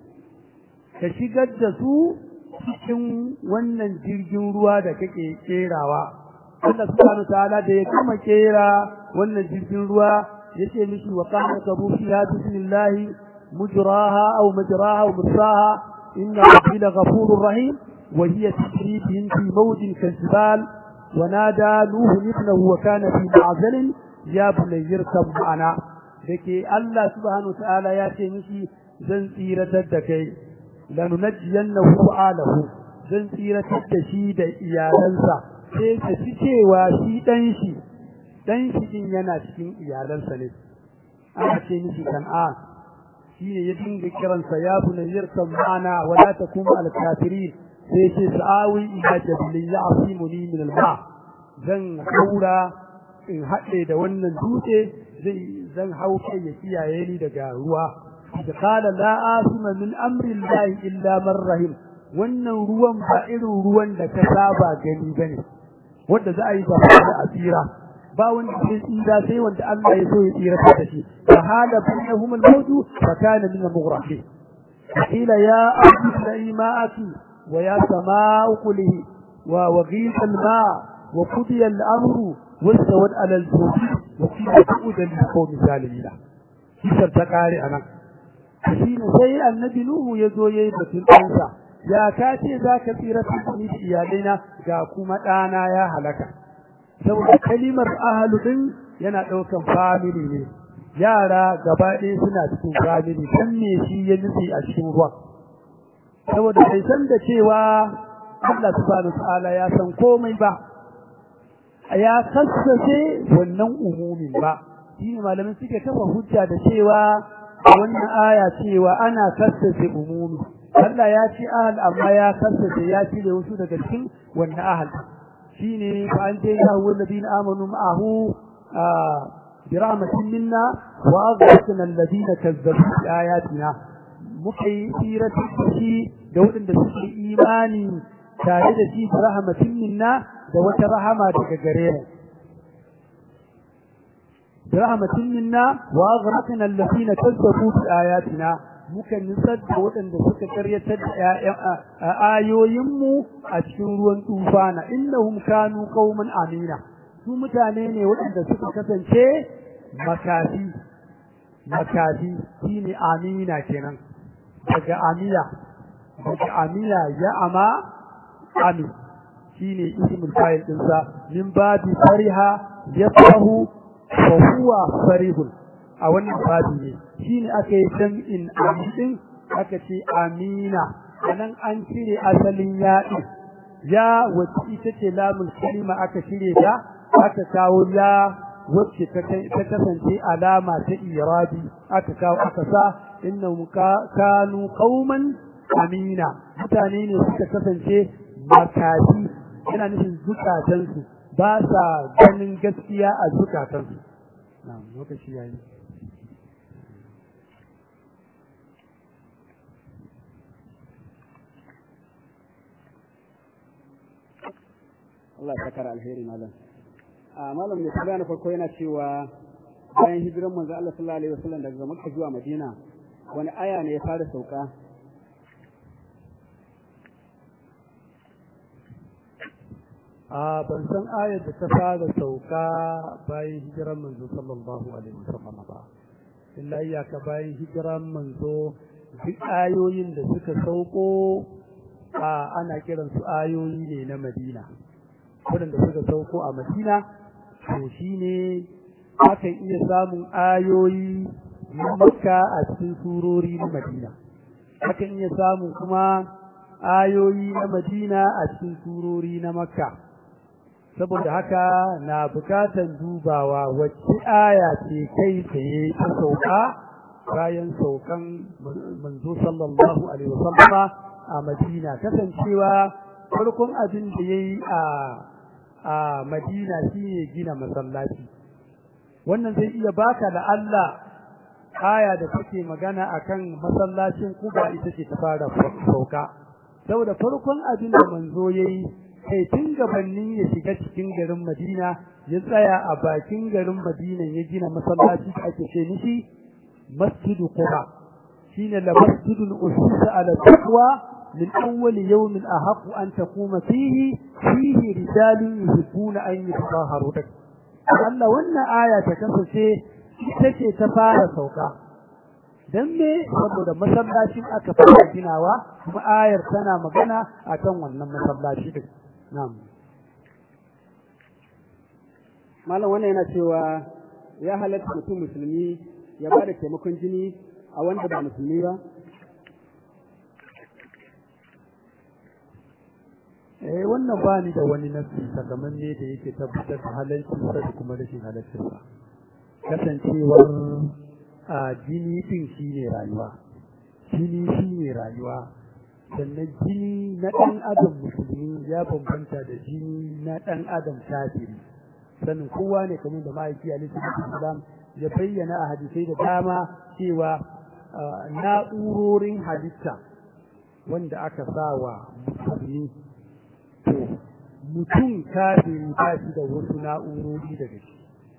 ka shigar da su cikin wannan jirgin ruwa da kake kerawa Allah subhanahu ta'ala da ya kama kera wannan jirgin ruwa yace mishi wa qala kabu fiha bismillah mujraha aw majraha wa mursaha inna rabbi laghafurur rahim wa hiya tajri bihim fi mawjin kal wa nada nuhu ibnahu wa kana fi ma'zalin ya bunayya irkab ma'ana dake Allah subhanahu ta'ala ya ce mishi zan tsiratar da kai lanunajjiyannahu alahu zan tsiratar da shi da iyalansa sai ka ci cewa shi dan shi dan shi din yana cikin iyalansa ne aka ce mishi kan'an shi ne ya dinga kiransa ya bunayyar kan ma'ana wala takum al kafirin sai ce sa'awi ila jabilin ya'simuni min al ma zan haura in haɗe da wannan dutse zai zan hau kai ya kiyaye ni daga ruwa da kala la asima min amri llahi illa man rahim wannan ruwan ba irin ruwan da ka saba gani bane wanda za a yi gaba da asira ba wanda zai tsira sai wanda Allah ya so ya tsira da shi fa hala bainahum al-mawj fa kana min al-mughraqin qila ya ardi ma'aki wa ya samaa'u qulihi wa waghith al-ma' wa qudiya al-amru wastawad ala al-jud wa qila tu'udan li zalimin kisar ta kare anan shi ne sai annabi nuhu ya zo yayi batun ɗansa ya ka ce za ka tsira ni da iyalaina ga kuma ɗana ya halaka saboda kalimar ahalu din yana ɗaukan family ne yara gaba ɗaya suna cikin family dan me shi ya nufi a cikin ruwan saboda bai san da cewa Allah subhanahu ta'ala ya san komai ba ya kassace wannan umumin ba shi ne malamin suke kafa hujja da cewa wannan aya cewa ana kassace umumi Allah ya ci ahal amma ya kassace ya cire wasu daga cikin wannan ahal shine fa an je ya huwa alladhina amanu ma'ahu bi rahmatin minna wa aghraqna alladhina kazzabu bi ayatina muka yi sirati shi da waɗanda suke imani tare da shi bi rahmatin minna da wata rahama daga gare mu bi rahmatin minna wa aghraqna alladhina kazzabu bi ayatina muka nisar da waɗanda suka karyatar da ayoyinmu a cikin ruwan tufana innahum kanu qauman amina su mutane ne waɗanda suka kasance makafi makafi shine amina kenan daga amiya daga amiya ya ama amin shine ismul fa'il dinsa min babi fariha yafahu fa huwa farihun a wannan babi ne shine aka yi jam'in amin aka ce amina anan an cire asalin yaɗi ya wacce ita ce lamul kalima aka cire ta aka kawo ya wacce ta kasance alama ta irabi aka kawo aka sa innahum kanu qauman amina mutane ne suka kasance makafi yana nufin zukatansu ba sa ganin gaskiya a zukatansu na'am lokaci yayi Allah ya kara alheri malam a malam mai tambaya na farko yana cewa bayan hijiran manzo Allah sallallahu alaihi wasallam daga Makka zuwa Madina wani aya ne ya fara sauka a ban san ayar da ta fara sauka bayan hijiran manzo sallallahu alaihi wasallam ba illa iyaka bayan hijiran manzo duk ayoyin da suka sauko a ana kiran su ayoyi ne na Madina waɗanda suka sauko a Madina to shine akan iya samun ayoyi na Makka a cikin surori na Madina akan iya samun kuma ayoyi na Madina a cikin surori na Makka saboda haka na bukatan dubawa wacce aya ce kai tsaye ta sauka bayan saukan manzo sallallahu alaihi wasallama a Madina kasancewa farkon abin da yayi a a Madina shine gina masallaci wannan zai iya baka da Allah aya da take magana akan masallacin Kuba ita ce ta fara sauka saboda farkon abin da manzo yayi kai tun gabanin ya shiga cikin garin Madina ya tsaya a bakin garin Madina ya gina masallaci da ake ce mishi Masjidu Quba shine la masjidul usisa ala taqwa min awwal yawm ahaq an taquma fihi fihi rijalun yuhibbuna an yatahharu Allah wannan aya ta kasance ita ce ta fara sauka dan me saboda masallacin aka fara ginawa kuma ayar tana magana akan wannan masallaci din na'am malam wannan yana cewa ya halatta mutum musulmi ya ba da taimakon jini a wanda ba musulmi ba eh wannan ba ni da wani nasi sakamanne da yake tabbatar da halalcin sa da kuma rashin halaccin sa kasancewar a jini din shine rayuwa jini shine rayuwa sannan jini na ɗan adam musulmi ya bambanta da jini na ɗan adam kafiri sannan kowa ne kamar da ma'aiki alaihi salam ya bayyana a hadisai da dama cewa na'urorin halitta wanda aka sa wa musulmi to mutum kafiri ba shi da wasu na'urori daga shi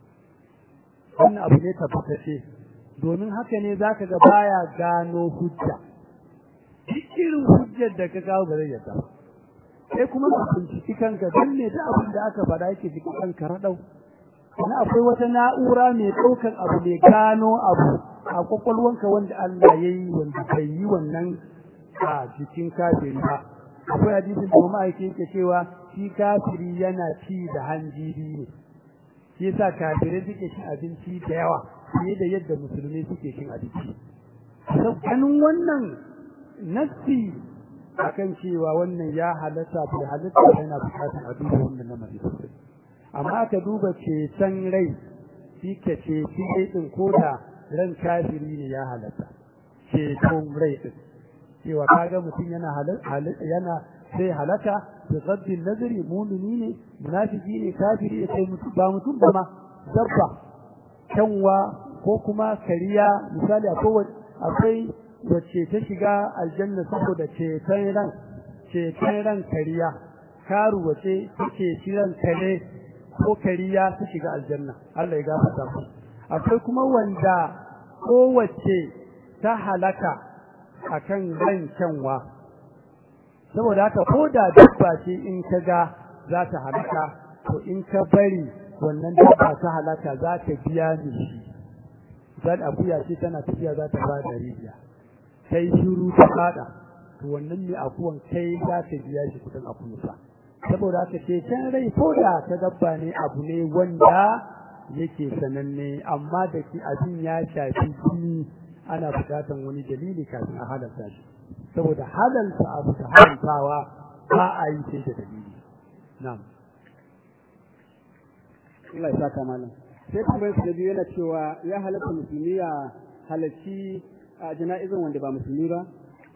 wannan abu ne tabbatacce domin haka ne zaka ga baya gano hujja duk irin hujjar da ka kawo ba zai yadda ba sai kuma ka binciki kanka don ne da abin da aka faɗa yake jiki kanka raɗau sannan akwai wata na'ura mai ɗaukan abu mai gano abu a kwakwalwanka wanda Allah ya yi wanda bai yi wannan a jikin kafiri ba akwai hadisin da kuma ake yake cewa shi kafiri yana ci da hanjiri ne shi yasa kafirai suke cin abinci da yawa fiye da yadda musulmi suke cin abinci ganin wannan nassi akan cewa wannan ya halatta bai halatta yana bukatar a duba wannan lamari sosai amma aka duba ceton rai shi ka ce shi din ko da ran kafiri ne ya halatta ceton rai din cewa kaga mutum yana yana sai halaka da gaddin nazari mumini ne munafiki ne kafiri ya kai mutum ba mutum ba ma dabba kyanwa ko kuma kariya misali akwai wacce ta shiga aljanna saboda ceton ran ceton ran kariya karu wace take shiran kare ko kariya ta shiga aljanna Allah ya gafarta mu akwai kuma wanda kowace ta halaka akan ran kyanwa saboda haka ko da dabba ce in ka ga za ta halaka to in ka bari wannan dabba ta halaka za ta biya ni shi zan akuya ce tana tafiya za ta ba da rijiya sai shiru ta fada to wannan ne akuwan kai za ta biya shi kudin akuyansa saboda haka ce can rai ko da ta dabba ne abu ne wanda yake sananne amma da ki abin ya shafi jini ana bukatan wani dalili kafin a halarta shi saboda halalta abu ta haramtawa ba a yi sai da dalili na'am Allah ya saka malam sai tambayar su da biyu yana cewa ya halatta musulmi ya halarci a jana'izan wanda ba musulmi ba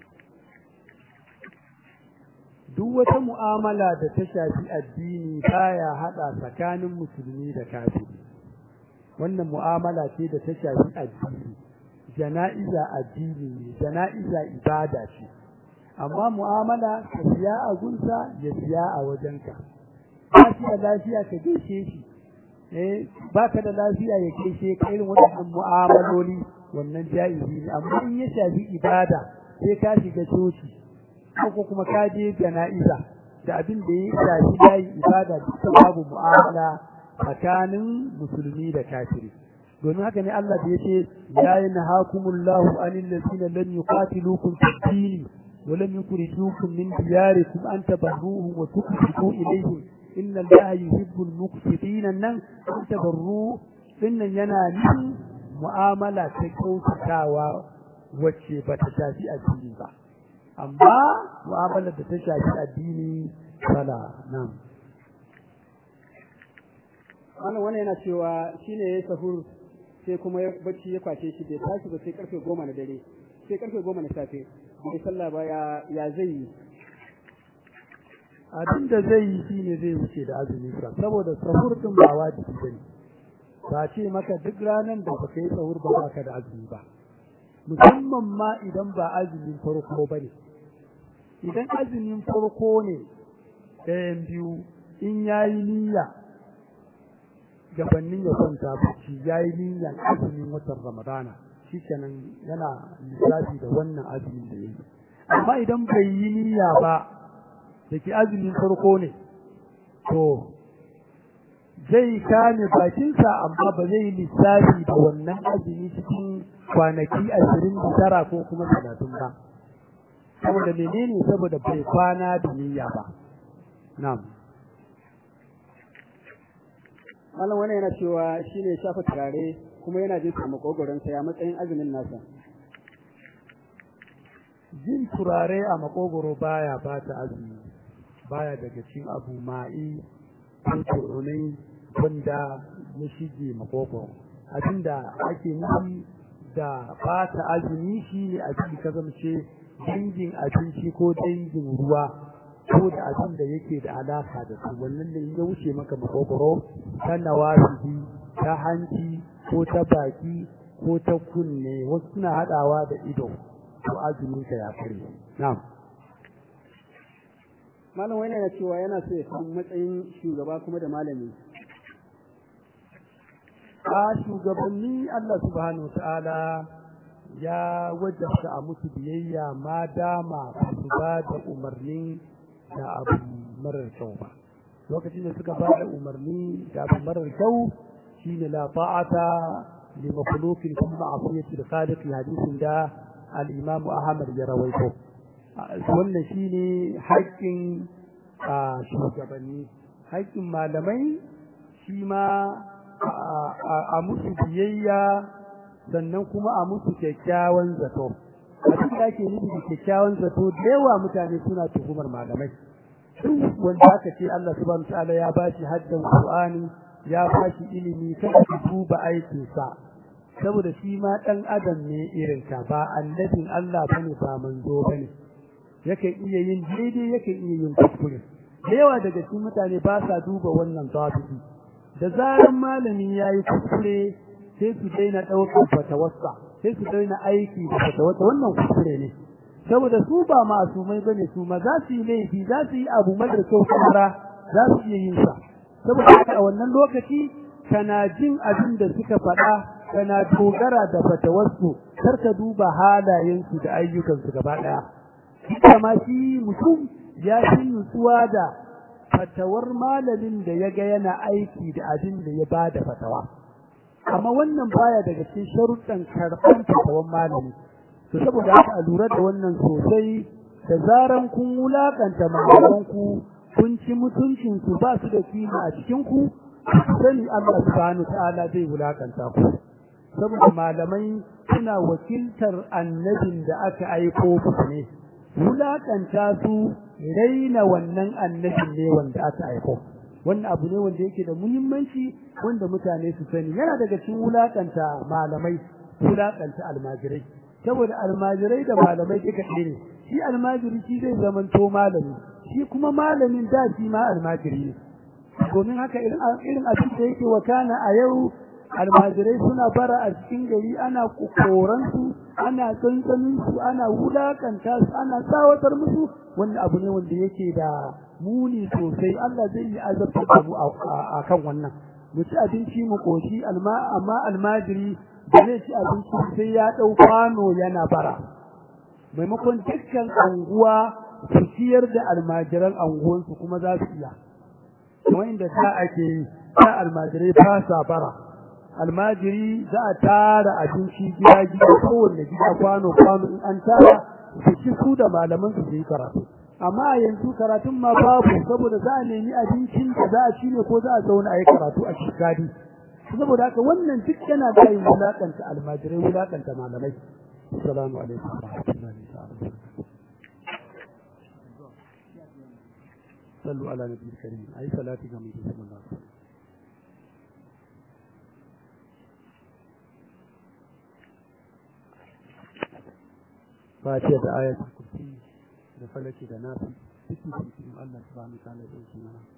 duk wata mu'amala da ta shafi addini baya hada tsakanin musulmi da kafiri wannan mu'amala ce da ta shafi addini jana'iza addini ne jana'iza ibada ce amma mu'amala ka siya a gunsa ya siya a wajenka ba shi da lafiya ka gaishe shi eh baka da lafiya ya gaishe ka irin waɗannan mu'amaloli wannan jaizi ne amma in ya shafi ibada sai ka shiga coci ko kuma ka je jana'iza da abin da ya shafi yayi ibada duka babu mu'amala tsakanin musulmi da kafiri domin haka ne Allah da yace ya yanhakumullahu anil ladina lam yuqatilukum fid din wa lam yukhrijukum min diyarikum an tabarruhum wa tuqsitu ilayhim inna allaha yuhibbul muqsitin nan an tabarru dinnan yana nufin mu'amala ta kyautatawa wacce ba ta shafi addini ba amma mu'amalar da ta shafi addini fala nan wannan wannan yana cewa shine yayi sahur sai kuma bacci ya kwace shi bai tashi ba sai karfe goma na dare sai karfe goma na safe bai sallah ba ya ya zai yi abin da zai yi shine zai wuce da azumi sa saboda sahur din ba wajibi bane ba ce maka duk ranar da baka yi sahur ba baka da azumi ba musamman ma idan ba azumin farko bane idan azumin farko ne ɗayan biyu in yayi niyya gabanin ya kwanta bacci yayi niyyar azumin watan ramadana shikenan yana lissafi da wannan azumin da yayi amma idan bai yi niyya ba da ke azumin farko ne to zai kame bakinsa amma ba zai lissafi da wannan azumi cikin kwanaki ashirin da tara ko kuma talatin ba saboda menene saboda bai kwana da niyya ba na'am malam wannan yana cewa shine shafa turare kuma yana jin sa makogoron sa ya matsayin azumin nasa jin turare a makogoro baya bata azumi baya daga cikin abu ma'i ko turunai wanda ya shige makogoro abinda ake nufi da bata azumi shine abin ka zamce dangin abinci ko dangin ruwa ko da abin da yake da alaka da su wannan da ya wuce maka makogoro ta nawasibi ta hanci ko ta baki ko ta kunne wasu suna hadawa da ido to azumin ka ya kare na'am malam wani yana cewa yana so ya san matsayin shugaba kuma da malami a shugabanni Allah subhanahu ta'ala ya wajabta a musu biyayya ma dama su ba da umarni da abu marar kyau ba lokacin da suka ba da umarni da abu marar kyau shine la ta'ata li makhluqin fi ma'siyati al-khaliq hadisin da al-imam Ahmad ya rawaito wannan shine haƙƙin shugabanni haƙƙin malamai shi ma a musu biyayya sannan kuma a musu kyakkyawan zato abin da ake nufi da kyakkyawan zato da yawa mutane suna tuhumar malamai duk wanda aka ce Allah subhanahu wataala ya bashi haddan Qur'ani ya bashi ilimi kada ka duba aikinsa saboda shi ma dan adam ne irin ka ba annabin Allah bane ba manzo bane yakan iya yin daidai yakan iya yin kuskure da yawa daga cikin mutane ba sa duba wannan zabiti da zaran malami yayi kuskure sai su daina ɗaukar fatawarsa sai su daina aiki da fatawarsa wannan kuskure ne saboda su ba masumai bane su ma za su yi laifi za su yi abu mara kyau kamara za su iya yin sa saboda haka a wannan lokaci kana jin abin da suka faɗa kana dogara da fatawarsu kar ka duba halayensu da ayyukansu gaba ɗaya kama shi mutum ya fi nutsuwa da fatawar malamin da ya ga yana aiki da abin da ya ba da fatawa amma wannan baya daga cikin sharuɗan karɓar fatawan malami to saboda haka a lura da wannan sosai da zaran kun wulakanta malamanku kun ci mutuncin su ba su da kima a cikin ku sani Allah subhanahu ta'ala zai wulakanta ku saboda malamai suna wakiltar annabin da aka aiko musu ne wulakanta su raina wannan annabin ne wanda aka aiko wannan abu ne wanda yake da muhimmanci wanda mutane su sani yana daga cikin wulakanta malamai wulakanta almajirai saboda almajirai da malamai duka ɗaya ne shi almajiri shi zai zamanto malami shi kuma malamin da shi ma almajiri ne domin haka irin irin abin da yake wakana a yau almajirai suna bara a cikin gari ana koran su ana tsantsanin su ana wulakanta su ana tsawatar musu wannan abu ne wanda yake da muni sosai Allah zai yi azabtar da mu a kan wannan mu ci abinci mu koshi amma almajiri da zai ci abinci sai ya ɗau kwano yana bara maimakon dukkan anguwa su ciyar da almajiran anguwansu kuma za su iya kuma inda ta ake yi ta almajirai fasa bara almajiri za a tara abinci gida gida kowanne gida kwano kwano in an tara su ci su da malaman su yi karatu amma yanzu karatun ma babu saboda za a nemi abincin da za a ci ne ko za a zauna a yi karatu a shikadi saboda haka wannan duk yana da yin wulakanta almajirai wulakanta malamai assalamu alaikum wa rahmatullahi ta'ala sallu ala nabiyil karim ayi salati ga mutum sallallahu alaihi wasallam fatiha da ayatul kursi da falaki da nafi cikin cikin Allah subhanahu wa ta'ala ya dauki mana